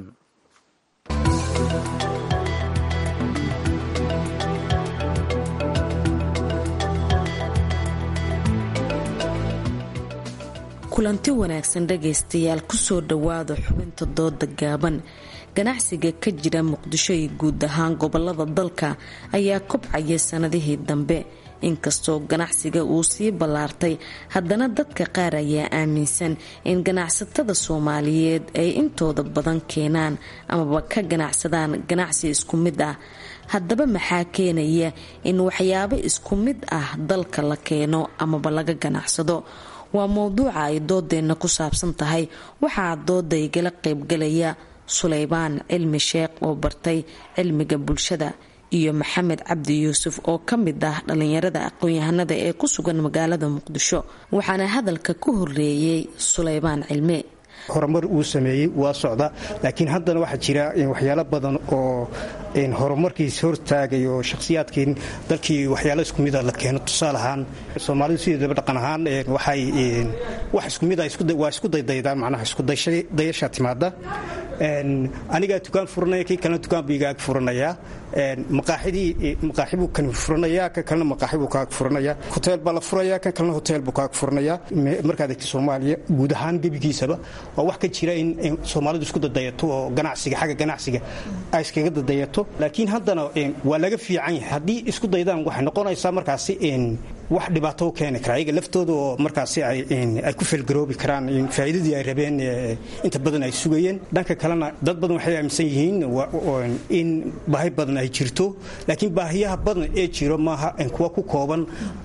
kulanti wanaagsan dhagaystayaal kusoo dhowaada xubinta dooda gaaban ganacsiga ka jira muqdisho iyo guud ahaan gobolada dalka ayaa kobcaya sanadihii dambe inkastoo ganacsiga uu sii ballaartay haddana dadka qaar ayaa aaminsan in ganacsatada soomaaliyeed ay intooda badan keenaan amaba ka ganacsadaan ganacsi isku mid ah haddaba maxaa keenaya in waxyaabo isku mid ah dalka la keeno amaba laga ganacsado waa mowduuca ay doodeenna ku saabsan tahay waxaa dooda igala qaybgalaya suleybaan cilmi sheekh oo bartay cilmiga bulshada iyo maxamed cabdi yuusuf oo ka mid ah dhallinyarada aqoon-yahanada ee ku sugan magaalada muqdisho waxaana hadalka ku horeeyey suleybaan cilme horumar uu sameeyey waa socda laakiin haddana waxaa jira waxyaalo badan oo horumarkiis hortaagay oo shakhsiyaadkii dalkii waxyaalo isku mida la keeno tusaale ahaan soomaalidu sideedaba dhaqan ahaan waxay wax isku mid waa isku daydaydaan macnaha iskudayasha timaada anigaa dukaan furanaya kii kalena dukaan buu igaag furanayaa maqaaxidii maqaaxi buu kan furanayaa kan kalena maqaaxi buu kaag furanayaa hoteel baa la furayaa kan kalena hoteel buu kaag furanayaa markaad egta soomaaliya guud ahaan gebigiisaba waa wax ka jira in soomaalidu isku dadayato oo ganacsiga xagga ganacsiga ay iskaga dadayato laakiin haddana waa laga fiican yahay haddii isku daydaan waxay noqonaysaa markaasi wax dhibaato u keeni kara ayaga laftooda oo markaasi ay ku felgaroobi karaan faa'iidadii ay rabeen inta badan ay sugayeen dhanka kalena dad badan waxay aaminsan yihiin in baahi badan ay jirto laakiin baahiyaha badan ee jiro maaha kuwa ku kooban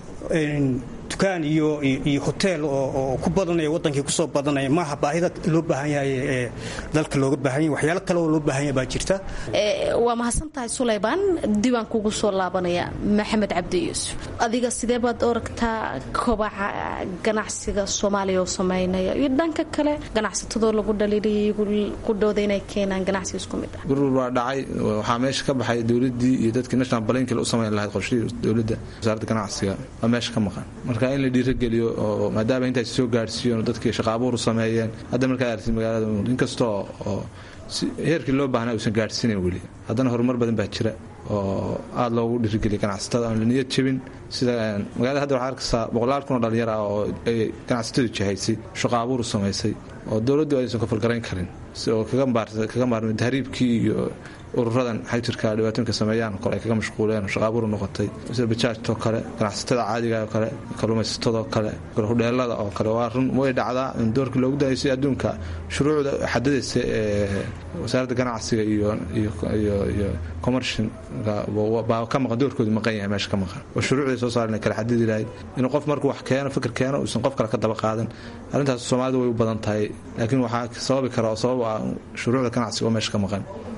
dukaan iyo iyo hoteel oo ku badanaya wadankii kusoo badanaya maaha baahida loo baahan yahay ee dalka looga baahan yahay waxyaalo kale oo loo baahan yahay baa jirta waa mahadsantahay suleybaan diiwaan kugu soo laabanaya maxamed cabdi yuusuf adiga sidee baad oragtaa kobaca ganacsiga soomaaliya oo sameynaya iyo dhanka kale ganacsatadoo lagu dhaliiliyay qudhooda inay keenaan ganacsi isku mid ah gurur baa dhacay waxaa meesha ka baxay dowladii iyo dadkii national balankil u samayn lahayd qorshihii dowladda wasaaradda ganacsiga waa meesha ka maqan marka in la dhiirageliyo oo maadaama intaas soo gaadhsiiyoon dadkii shaqaabuur sameeyeen hadda markaad aragtid magaalada inkastoo oo heerkii loo baahnaa uusan gaadhsiinayn weli haddana horumar badan baa jira oo aada loogu dhiirigeliya ganacsatada aan la niyad jebin sida magaalada hadda waxaa arkaysaa boqolaal kun oo dhalinyar ah oo ay ganacsatadu jahaysay shaqo abuur samaysay oo dowladdu aysan ka falgarayn karin oo kaga maarmay tahriibkii iyo ururadan xajirka dhibaatooyinka sameeyaan kole ay kaga mashquuleen shaqaabuur noqotay sida bajaajtoo kale ganacsatada caadiga oo kale kalluumaysatadoo kale hudheelada oo kale waa run way dhacdaa in doorkii loogu dayaysay adduunka shuruucda xadadaysa ee wasaaradda ganacsiga iyo iyo commershin baa ka maqan doorkoodu maqan yahay meesha ka maqan oo shuruucday soo saaren kala xadidi lahayd inuu qof markuu wax keeno fikir keeno uusan qof kale ka daba qaadan arrintaas soomaalidu way u badan tahay laakiin waxaa sababi kara oo sabab ah shuruucda ganacsiga oo meesha ka maqan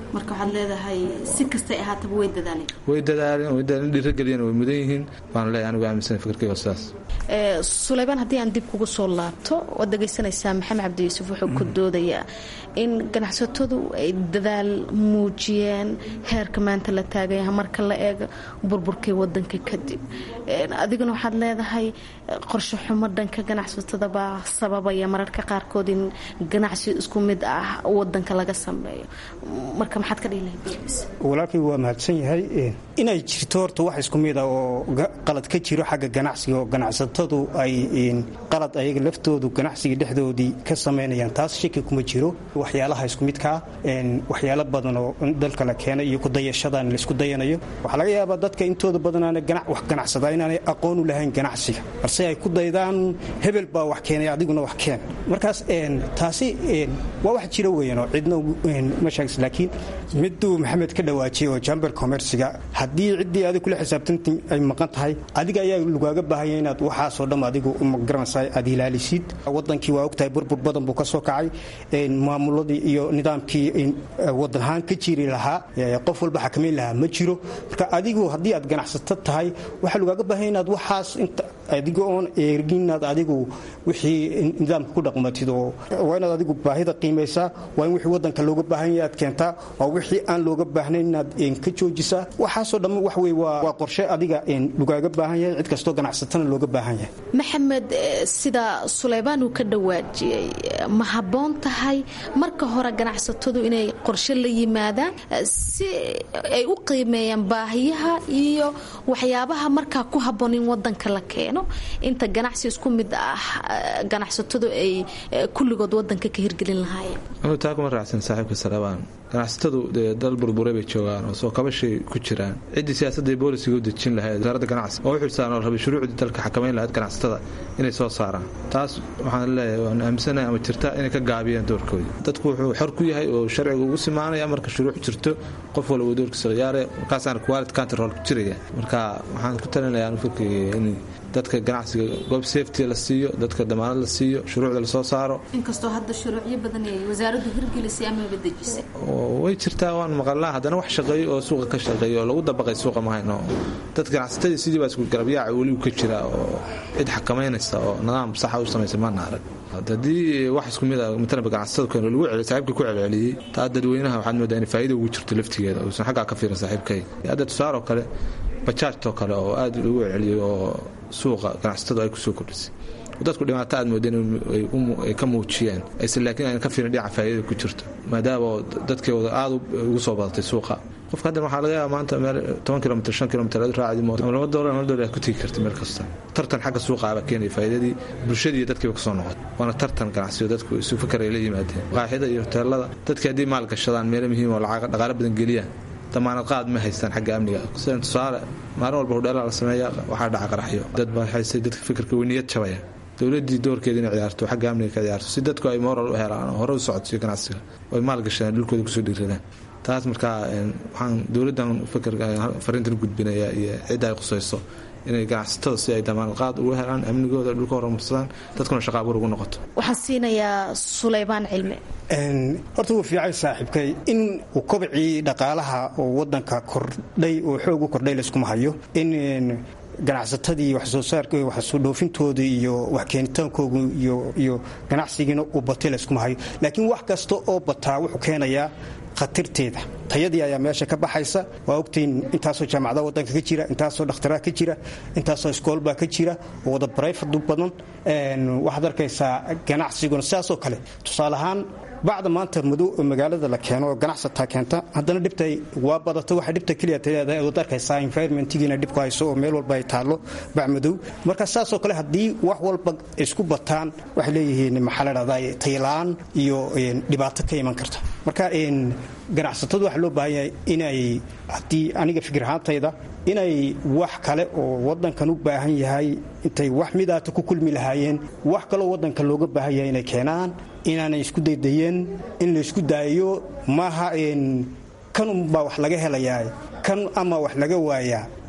marka waxaad leedahay si kastay ahaataba way dadaaleen way dadaaleen way dadaaleen dhiirageliyeen way mudan yihiin baan leeyahay anigu aaminsan fikirkayga sidaas suleymaan haddii aan dib kugu soo laabto waad dhegaysanaysaa maxamed cabdi yuusuf wuxuu ku doodayaa in ganacsatadu ay dadaal muujiyeen heerka maanta la taagaya marka la eego burburkii wadanka kadib adiguna waxaad leedahay qorshe xumo dhanka ganacsatada baa sababaya mararka qaarkood in ganacsi isku mid ah wadanka laga sameeyo marka maxaad ka dhihi lahayd walaalkay waa mahadsan yahay inay jirto horta wax isku mid ah oo qalad ka jiro xagga ganacsiga oo ganacsatadu ay qalad ayaga laftoodu ganacsiga dhexdoodii ka samaynayaan taas shaki kuma jiro waxyaalaha isku midkaa waxyaalo badan oo dalka la keenay iyo kudayashadan laisku dayanayo waxaa laga yaabaa dadka intooda badanaana wax ganacsadaa inaanay aqoon u lahayn ganacsiga balse ay ku daydaan hebel baa wax keenay adiguna wax keen markaas taasi waa wax jira weyan oo cidna ma sheegis laakiin miduu maxamed ka dhawaajiyay oo jamber commerciga haddii ciddii adig kula xisaabtanti ay maqan tahay adiga ayaa lagaaga baahanya inaad waxaasoo dhan adigu magaranaysa aad ilaalisid wadankii waa ogtahay burbur badan buu ka soo kacay maamuladii iyo nidaamkii wadan ahaan ka jiri lahaa qof walba xakamayn lahaa ma jiro marka adigu haddii aad ganacsato tahay waxaa lagaaga baahanya inaad waxaas adiga oon eegin inaad adigu wixii nidaamka ku dhaqmatid oo waa inaad adigu baahida qiimaysaa waa in wixii wadanka looga baahan yahay aad keentaa waa wixii aan looga baahnayn inaad ka joojisaa waxaasoo dhamma wax wey waa qorshe adiga lagaaga baahan yahay cid kastoo ganacsatana looga baahan yahay maxamed sida suleymaan uu ka dhawaajiyey ma habboon tahay marka hore ganacsatadu inay qorshe la yimaadaan si ay u qiimeeyaan baahiyaha iyo waxyaabaha markaa ku habboon in wadanka la keeno inta ganacsi isku mid ah ganacsatadu ay kulligood wadanka ka hirgelin lahaayeen anuu taa kuma raacsan saaxiibka salabaan ganacsatadu dee dal burburay bay joogaan oo soo kabashay ku jiraan ciddii siyaasadda ee boolisiga u dejin lahayd wasaaradda ganacsi oo u xilsaaran oo rabay shuruucdii dalka xakamayn lahayd ganacsatada inay soo saaraan taas waxaan leeyahay waan aaminsanahay ama jirta inay ka gaabiyaan doorkoodii dadku wuxuu xor ku yahay oo sharciga ugu simaanaya marka shuruuc jirto qof walba uu doorkiisa ciyaare markaasaana quality control ku jiraya marka waxaan ku talinayaa anu fikirkayga in dadka ganacsiga goob safety la siiyo dadka damaanad la siiyo shuruucda lasoo saaro inkastoo hadda shuruucyo badan ay wasaaraddu hirgelisay amaba dejisay way jirtaa waan maqalnaa haddana wax shaqeeyo oo suuqa ka shaqeeyo oo lagu dabaqay suuqa mahayno dad ganacsatadii sidii baa isku garabyaaca weligu ka jira oo cid xakamaynaysa oo nidaam saxa u samaysa maana arag haddii wax isku mid a matalaba ganacsatada keen lagu celiy saaxiibka ku celceliyey taa dadweynaha waxaad moodaa in faa'iida ugu jirto laftigeeda uusan xaggaa ka fiirin saaxiibkay hadda tusaaroo kale bajaajtoo kale oo aad lagu celceliyey oo suuqa ganacsatadu ay kusoo kordhisay dadku dhibaato aad moodeen ay ka muujiyeen aysan laakiin ayna ka fiirin dhinaca faa'iidada ku jirto maadaama dadkeeda aad ugu soo badatay suuqa qofka haddan waxaa laga yaaba maanta meel toban kilomitr shan kilomitr aad raacdi mooto ama laba doolar laba doolar aad ku tegi karta meel kasta tartan xagga suuqa baa keenaya faa'iidadii bulshadii iyo dadkiiba kasoo noqotay waana tartan ganacsiyo dadku isu fakar ay la yimaadeen qaaxida iyo hoteelada dadkii haddii maal gashadaan meelo muhiim oo lacag dhaqaale badan geliyaan damaanad qaad ma haystaan xagga amniga sidan tusaale maalin walba hudheelaa la sameeya waxaa dhaca qaraxyo dad baa haystay dadka fikirka weyniyad jabaya dowladii doorkeeda inay ciyaarto xagga amniga ka ciyaarto si dadku ay moral u helaan oo hore u socodsiyo ganacsiga oo ay maal gashadaan dhulkooda kusoo dhiiradaan taas markaa waxaan dowladdan fikirka fariintan gudbinaya iyo cidda ay qusayso inay ganacsatada si ay damaanad qaad ugu helaan amnigooda dhulka horumarsadaan dadkuna shaqa abuur ugu noqoto waxaan siinayaa suleymaan cilmi horta wuu fiicay saaxiibkay in uu kobcii dhaqaalaha oo wadanka kordhay oo xoog u kordhay layskuma hayo in ganacsatadii waxsoo saarka waxsoo dhoofintooda iyo wax keenitaankooga iyo ganacsigiina uu batay layskuma hayo laakiin wax kasta oo bataa wuxuu keenayaa khatarteeda tayadii ayaa meesha ka baxaysa waa ogtiin intaasoo jaamacada wadanka ka jira intaasoo dhakhtaraa ka jira intaasoo iskoolbaa ka jira oo wada barayfadu badan waxaad arkaysaa ganacsiguna sidaasoo kale tusaale ahaan bacda maanta madow magaalada la keeno oo ganacsataa keenta haddana dhibta waa badato waxa dhibta keliya leedahay waad arkaysaa environmentigiina dhibku hayso oo meel walba ay taallo bac madow marka saasoo kale haddii wax walba isku bataan waxay leeyihiin maxaa la dhahdaa taylaan iyo dhibaato ka iman karta marka ganacsatadu waxaa loo baahan yahay inay haddii aniga fikir ahaantayda inay wax kale oo wadankan u baahan yahay intay wax midaata ku kulmi lahaayeen wax kaloo wadanka looga baahan yahay inay keenaan inaanay isku daydayeen in laysku daayo maaha kan unbaa wax laga helayaa kan ama wax laga waayaa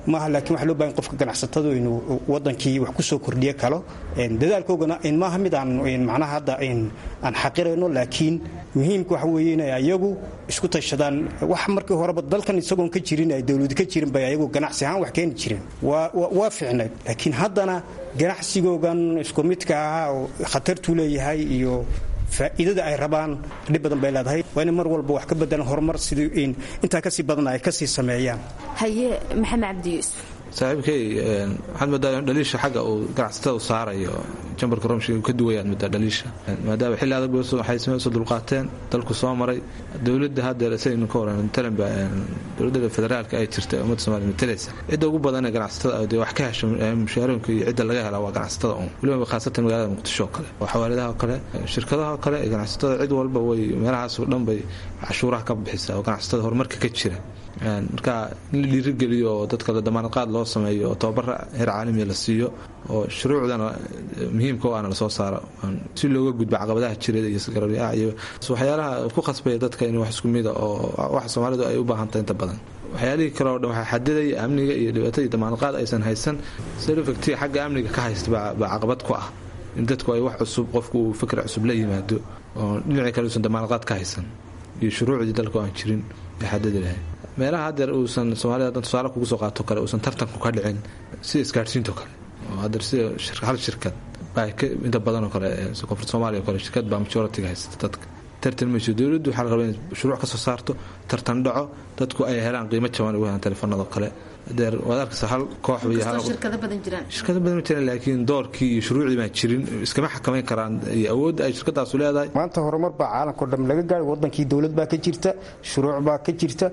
maaha laakiin waxa loo bahan qofka ganacsatadu inuu wadankii wax kusoo kordhiyo kalo dadaalkoogana maaha mid aan macnaha hadda aan xaqirayno laakiin muhiimka waxa weeye inay ayagu isku tashadaan wax markii horeba dalkan isagoon ka jirin ay dowladu ka jirin bay ayagu ganacsi ahaan wax keeni jireen waa fiicnayd laakiin haddana ganacsigoogan isku midka ahaa oo khatartuu leeyahay iyo faa'iidada ay rabaan dhib badan bay leedahay waa inay mar walba wax ka bedelan horumar sidii intaa kasii badan ay kasii sameeyaan haye maxamed cabdi yuusuf saaxiibkay waxaad moodaa dhaliisha xagga uu ganacsatada u saarayo jambarka romshi ka duwayaad moodaa dhaliisha maadaama xilli adag waxay soo dulqaateen dalku soo maray dowladda haddeer saynu ka waran talenba dowladda federaalka ay jirta ummadda somaaliya matalaysa cidda ugu badan ee ganacsatada dee wax ka hesho mushaarooyinka iyo cidda laga helaa waa ganacsatada un weliba khaasatan magaalada muqdisho oo kale oo xawaaladaha oo kale shirkadaha oo kale ganacsatada cid walba way meelahaas oo dhan bay cashuuraha ka bixisaa oo ganacsatada horumarka ka jira marka in la dhiirigeliyo oo dadka la damaanadqaad loo sameeyo oo tababara heer caalamiya la siiyo oo shuruucdana muhiimka o ana lasoo saaro si looga gudbo caqabadaha jireed iyo sgarabyaa iyo waxyaalaha ku khasbaya dadka in wax isku mida oo waxa soomaalidu ay u baahantahay inta badan waxyaalihii kale oo dhan waxaa xadidaya amniga iyo dhibaatadii damaanadqaad aysan haysan selofacti xagga amniga ka haysta baa caqabad ku ah in dadku ay wax cusub qofku uu fikr cusub la yimaado oo dhinacii kale uusan damaanadqaad ka haysan iyo shuruucdii dalka aan jirin ee xadidi lahayd meelaha haddeer uusan soomaalida hadan tusaale kugu soo qaato kale uusan tartanku ka dhicin sida isgaadhsiinto kale oo haddeer sida hal shirkad baa inta badanoo kale koonfurta soomaliya o kale shirkad baa majoritiga haysata dadka tartan mayso dowladdu waxaa la rabaa in shuruuc ka soo saarto tartan dhaco dadku ay helaan qiimo jaban ugu helaan telefoonada kale adeer waad arkaysa hal koox shirkado badan jiraan shirkado badan ma jiraan laakiin doorkii iyo shuruucdii baan jirin iskama xakamayn karaan iyo awoodda ay shirkadaasu leedahay maanta horumar baa caalamkao dham laga gaadhay wadankii dowlad baa ka jirta shuruuc baa ka jirta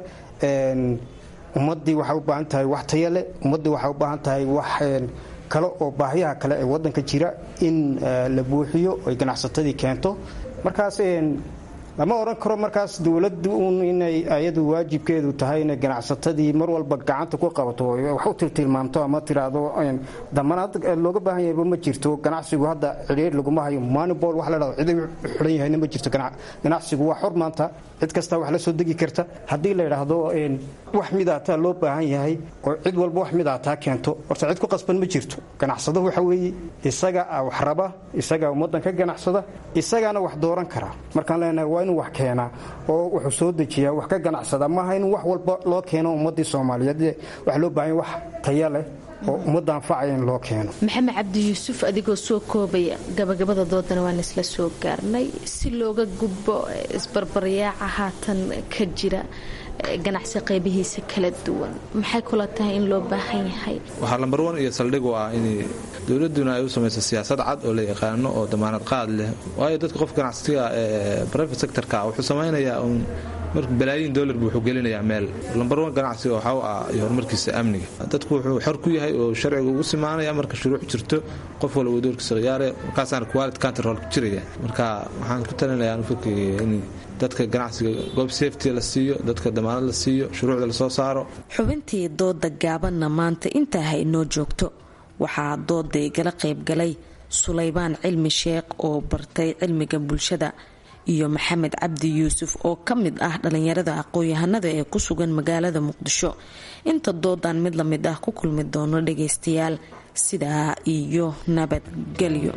ummaddii waxay u baahan tahay wax taya leh ummaddii waxay u baahan tahay wax kale oo baahiyaha kale ee wadanka jira in la buuxiyo ay ganacsatadii keento markaas lama odhan karo markaas dowladdu un inay ayadu waajibkeedu tahay inay ganacsatadii mar walba gacanta ku qabato wax u tiltilmaamto ama tiraahdo damanaad looga baahan yahayba ma jirto ganacsigu hadda cidhiir laguma hayo manibol wax la dhahdo cid xidhan yahayna ma jirto ganacsigu waa xor maanta cid kasta wax la soo degi karta haddii la yidhaahdo wax midaataa loo baahan yahay oo cid walba wax midaataa keento horta cid ku qasban ma jirto ganacsado waxa weeye isaga wax raba isaga ummaddan ka ganacsada isagaana wax dooran kara markaan leenahay waa inuu wax keenaa oo wuxuu soo dejiyaa wax ka ganacsada maaha in wax walba loo keeno ummaddii soomaaliyeed wax loo baahan wax taya leh oo ummadda anfacaya in loo keeno maxamed cabdi yuusuf adigoo soo koobaya gabagabada doodana waan isla soo gaarnay si looga gudbo isbarbaryaaca haatan ka jira ganacsi qaybihiisa kala duwan maxay kula tahay in loo baahan yahay waxaa lambar wan iyo saldhig u ah in dowladuna ay u samayso siyaasad cad oo la yaqaano oo damaanad qaad leh waayo dadka qof ganacsiga ee private sectorka wuxuu samaynayaa un mar balaayiin dollar buu wuxuu gelinayaa meel lambar wan ganacsiga waxaa u ah iyo horumarkiisa amniga dadku wuxuu xor ku yahay oo sharciga ugu simaanaya marka shuruuc jirto qof walba uu doorkiisa khiyaare markaasaana quality control jiraya marka waxaan ku talinayaa anu fikiraya in dadka ganacsiga goob safety la siiyo dadka damaanad la siiyo shuruucda lasoo saaro xubintii dooda gaabanna maanta intaa ha inoo joogto waxaa dooda igala qaybgalay sulaybaan cilmi sheekh oo bartay cilmiga bulshada iyo maxamed cabdi yuusuf oo ka mid ah dhallinyarada aqoon-yahanada ee ku sugan magaalada muqdisho inta doodan mid la mid ah ku kulmi doono dhagaystayaal sidaa iyo nabadgelyo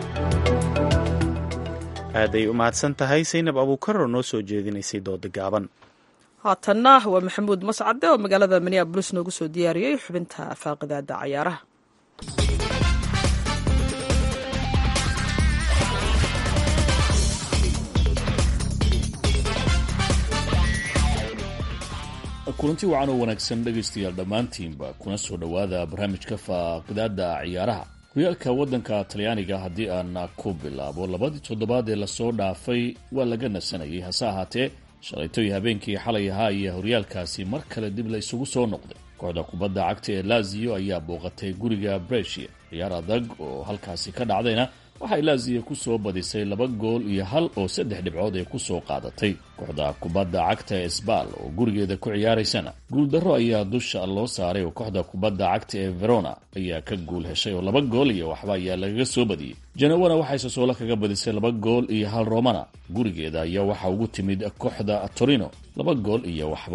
aaday u mahadsan tahay saynab abuukar oo noo soo jeedinaysay dooda gaaban haatanna waa maxamuud mascade oo magaalada minneabolis noogu soo diyaariyey xubinta faaqidaada cayaaraha kulanti wacan oo wanaagsan dhegaystayaal dhammaantiinba kuna soo dhowaada barnaamijka faaqidaada ciyaaraha horyaalka waddanka talyaaniga haddii aan ku bilaabo labadii toddobaad ee lasoo dhaafay waa laga nasanayay hase ahaatee shalaytoy habeenkii xalay ahaa iyo horyaalkaasi mar kale dib la isugu soo noqday kooxda kubadda cagta ee laziyo ayaa booqatay guriga bresia ciyaar adag oo halkaasi ka dhacdayna waxay laziyo ku soo badisay laba gool iyo hal oo saddex dhibcood ay ku soo qaadatay kooxda kubadda cagta ee sbal oo gurigeeda ku ciyaaraysana guuldarro ayaa dusha loo saaray oo kooxda kubadda cagta ee verona ayaa ka guul heshay oo laba gool iyo waxba ayaa lagaga soo badiyey janawana waxay sosoolo kaga badisay laba gool iyo hal romana gurigeeda ayaa waxaa ugu timid kooxda torino laba gool iyo waxba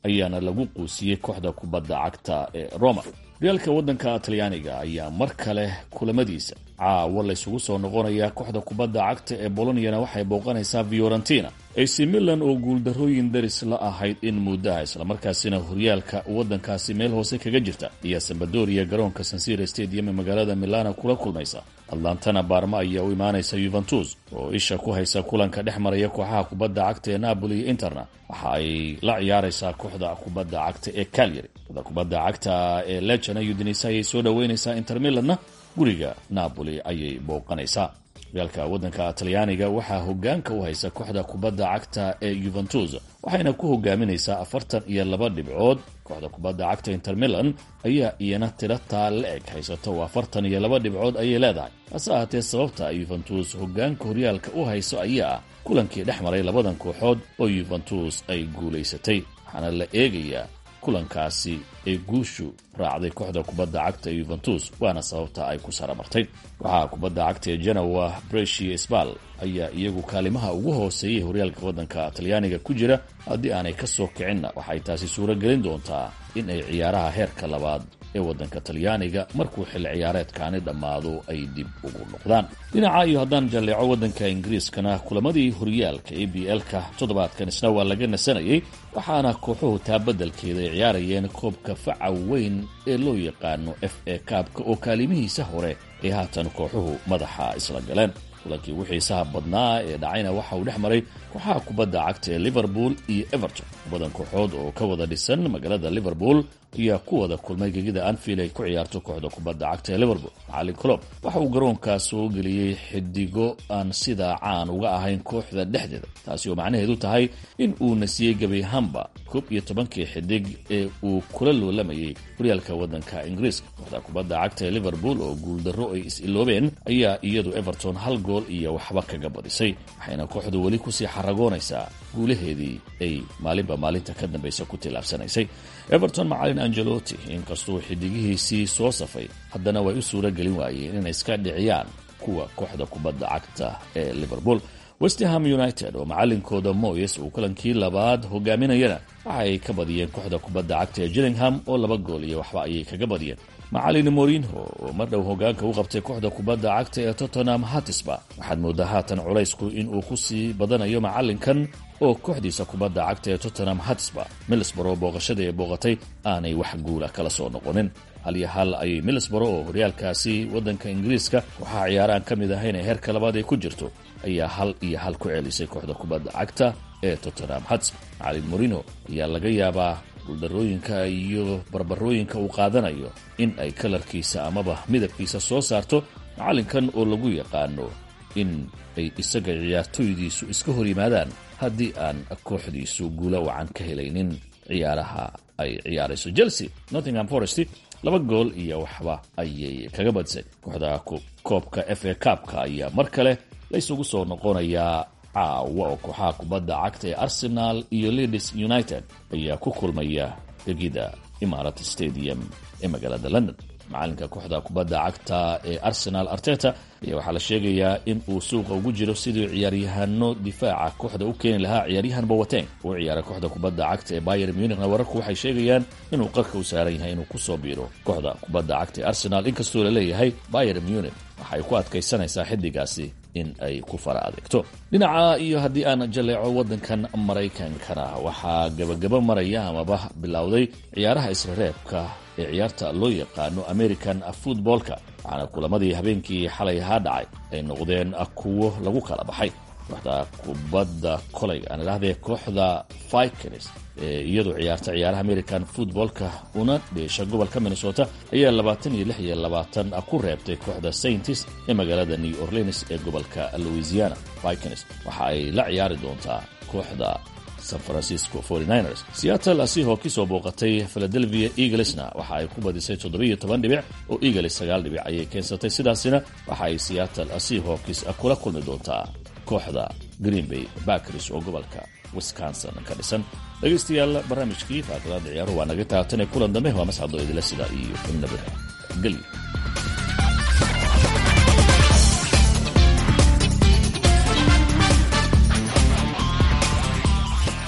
ayaana lagu quusiyey kooxda kubadda cagta ee roma horyaalka waddanka talyaaniga ayaa mar kale kulamadiisa caawa laysugu soo noqonayaa kooxda kubadda cagta ee boloniana waxay booqanaysaa fiorentina ac milan oo guuldarrooyin daris la ahayd in muddaha islamarkaasina horyaalka waddankaasi meel hoose kaga jirta ayaa sambadoria garoonka sansira stadium ee magaalada milana kula kulmaysa atlantana baarma ayaa u imaanaysa yuventus oo isha ku haysa kulanka dhex maraya kooxaha kubadda cagta ee napoli iyo interna waxa ay la ciyaaraysaa kooxda kubadda cagta ee calyary kooxda kubadda cagta ee lejana udinisa ayay soo dhoweynaysaa inter milanna guriga napoli ayay booqanaysaa horyaalka waddanka talyaaniga waxaa hogaanka u haysa kooxda kubadda cagta ee yuventus waxayna ku hogaaminaysaa afartan iyo laba dhibcood kooxda kubadda cagta inter milan ayaa iyana tiro taa la eg haysato oo afartan iyo laba dhibcood ayay leedahay hase ahaatee sababta yuventus hogaanka horyaalka u hayso ayaa ah kulankii dhex maray labadan kooxood oo yuventus ay guulaysatay waxaana la eegayaa kulankaasi ee guushu raacday kooxda kubadda cagta ee yuventus waana sababta ay ku saramartay waxaa kubadda cagta ee genowa breshi sbal ayaa iyagu kaalimaha ugu hooseeyay horyaalka waddanka talyaaniga ku jira haddii aanay ka soo kicinna waxay taasi suuro gelin doontaa in ay ciyaaraha heerka labaad ee waddanka talyaaniga markuu xilli ciyaareedkaani dhammaado ay dib ugu noqdaan dhinaca iyo haddaan jalleeco waddanka ingiriiskana kulamadii horyaalka a b l-ka toddobaadkan isna waa laga nasanayay waxaana kooxuhu taa beddelkeeda ay ciyaarayeen koobka faca weyn ee loo yaqaano f a kaabka oo kaalimihiisa hore ay haatan kooxuhu madaxa isla galeen kulankii ugu xiisaha badnaa ee dhacayna waxa uu dhex maray kooxaha kubadda cagta ee liverpool iyo everton badan kooxood oo ka wada dhisan magaalada liverpool ayaa ku wada kulmay gegida anfield ay ku ciyaarto kooxda kubadda cagta ee liverpool macalin colob waxa uu garoonkaas soo geliyey xidigo aan sidaa caan uga ahayn kooxda dhexdeeda taasi oo macnaheedu tahay in uu nasiyey gebi ahaanba koob iyo tobankii xidig ee uu kula loolamayay horyaalka waddanka ingiriiska kooxda kubadda cagta ee liverpool oo guuldarro ay is-iloobeen ayaa iyadu everton hal gool iyo waxba kaga badisay waxayna kooxdu weli kusii xaragoonaysaa guulaheedii ay maalinba maalinta ka dambaysa ku tillaabsanaysay everton macalin angelotti inkastuu xidigihiisii soo safay haddana way u suuro gelin waayeen inay iska dhiciyaan kuwa kooxda kubadda cagta ee liverpool westham united oo macalinkooda moyes uu kulankii labaad hogaaminayana waxa ay ka badiyeen kooxda kubadda cagta ee gillingham oo laba gool iyo waxba ayay kaga badiyeen macalin morinho oo mar dhow hogaanka u qabtay kooxda kubadda cagta ee tottenham hatisba waxaad moodaa haatan culaysku inuu ku sii badanayo macalinkan oo kooxdiisa kubadda cagta ee tottenham hatisba milisboro booqashada ee booqatay aanay wax guula kala soo noqonin hal iyo hal ayay milisboro oo horyaalkaasi waddanka ingiriiska waxaa ciyaaraan ka mid ahayn ee heerka labaad ay ku jirto ayaa hal iyo hal ku celisay kooxda kubadda cagta ee tottenham hatisba macalin morino ayaa laga yaabaa guuldarooyinka iyo barbarooyinka uu qaadanayo in ay kalarkiisa amaba midabkiisa soo saarto macalinkan oo lagu yaqaano in ay isaga ciyaartooydiisu iska hor yimaadaan haddii aan kooxdiisu guula wacan ka helaynin ciyaaraha ay ciyaarayso chelsea nottingham forest laba gool iyo waxba ayay kaga badisay kooxda koobka f a kaabka ayaa mar kale laysugu soo noqonayaa caawa oo kooxaha kubadda cagta ee arsenal iyo leeds united ayaa ku kulmaya gegida imarat stadium ee magaalada london macalinka kooxda kubadda cagta ee arsenal arteta ayaa waxaa la sheegayaa in uu suuqa ugu jiro sidii ciyaaryahano difaaca kooxda u keeni lahaa ciyaaryahan bowateng uu ciyaara kooxda kubadda cagta ee bayer munichna wararku waxay sheegayaan inuu qarka u saaran yahay inuu kusoo biiro kooxda kubadda cagta ee arsenal inkastoo la leeyahay bayer munich waxay ku adkaysanaysaa xidigaasi in ay ku fara adeegto dhinaca iyo haddii aan jaleeco waddankan maraykankana waxaa gabagaba maraya amaba bilowday ciyaaraha isrereebka ee ciyaarta loo yaqaano american footballka waxaana kulamadii habeenkii xalay ahaa dhacay ay noqdeen kuwo lagu kala baxay kooxda kubadda koleyga aan idhahdee kooxda vikings ee iyadu ciyaarta ciyaaraha american footballka una dheesha gobolka minnesota ayaa labaatan iyo lix iyo labaatan ku reebtay kooxda saintis ee magaalada new orleans ee gobolka louisiana vikings waxa ay la ciyaari doontaa kooxda san francisco 49ers seattle asihoo kisoo booqatay philadelphia eaglesna waxa ay ku badisay toddobiyo toban dhibic oo eagles sagaal dhibic ayay keensatay sidaasina waxa ay seattle asihawkis kula kulmi doontaa kooxda green bay bakris oo gobolka wisconsin ka dhisan dhegaystayaal barnaamijkii faakadaada ciyaaruhu waa naga taabtanee kulan dambe waa mascado idila sida iyo nabad gelyo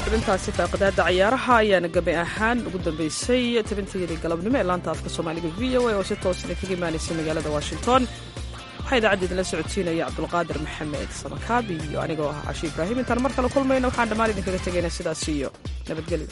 xubintaasi faaqidaada cayaaraha ayaana gabi ahaan ugu dambeysay tabinteedii galabnimo ee laanta afka soomaaliga v o a oo si toosna kaga imaanaysa magaalada washington waxaa idaacadda idinla socodsiinaya cabdulqaadir maxamed samakaab iyo anigoo ah cashi ibraahim intaan mar kale kulmayna waxaan dhammaan idinkaga tegaynaa sidaas iyo nabadgelyo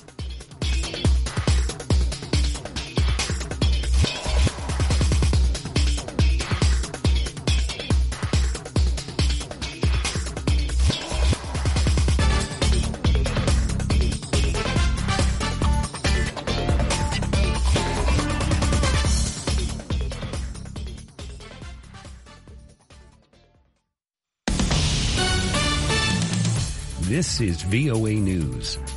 This is VOA News.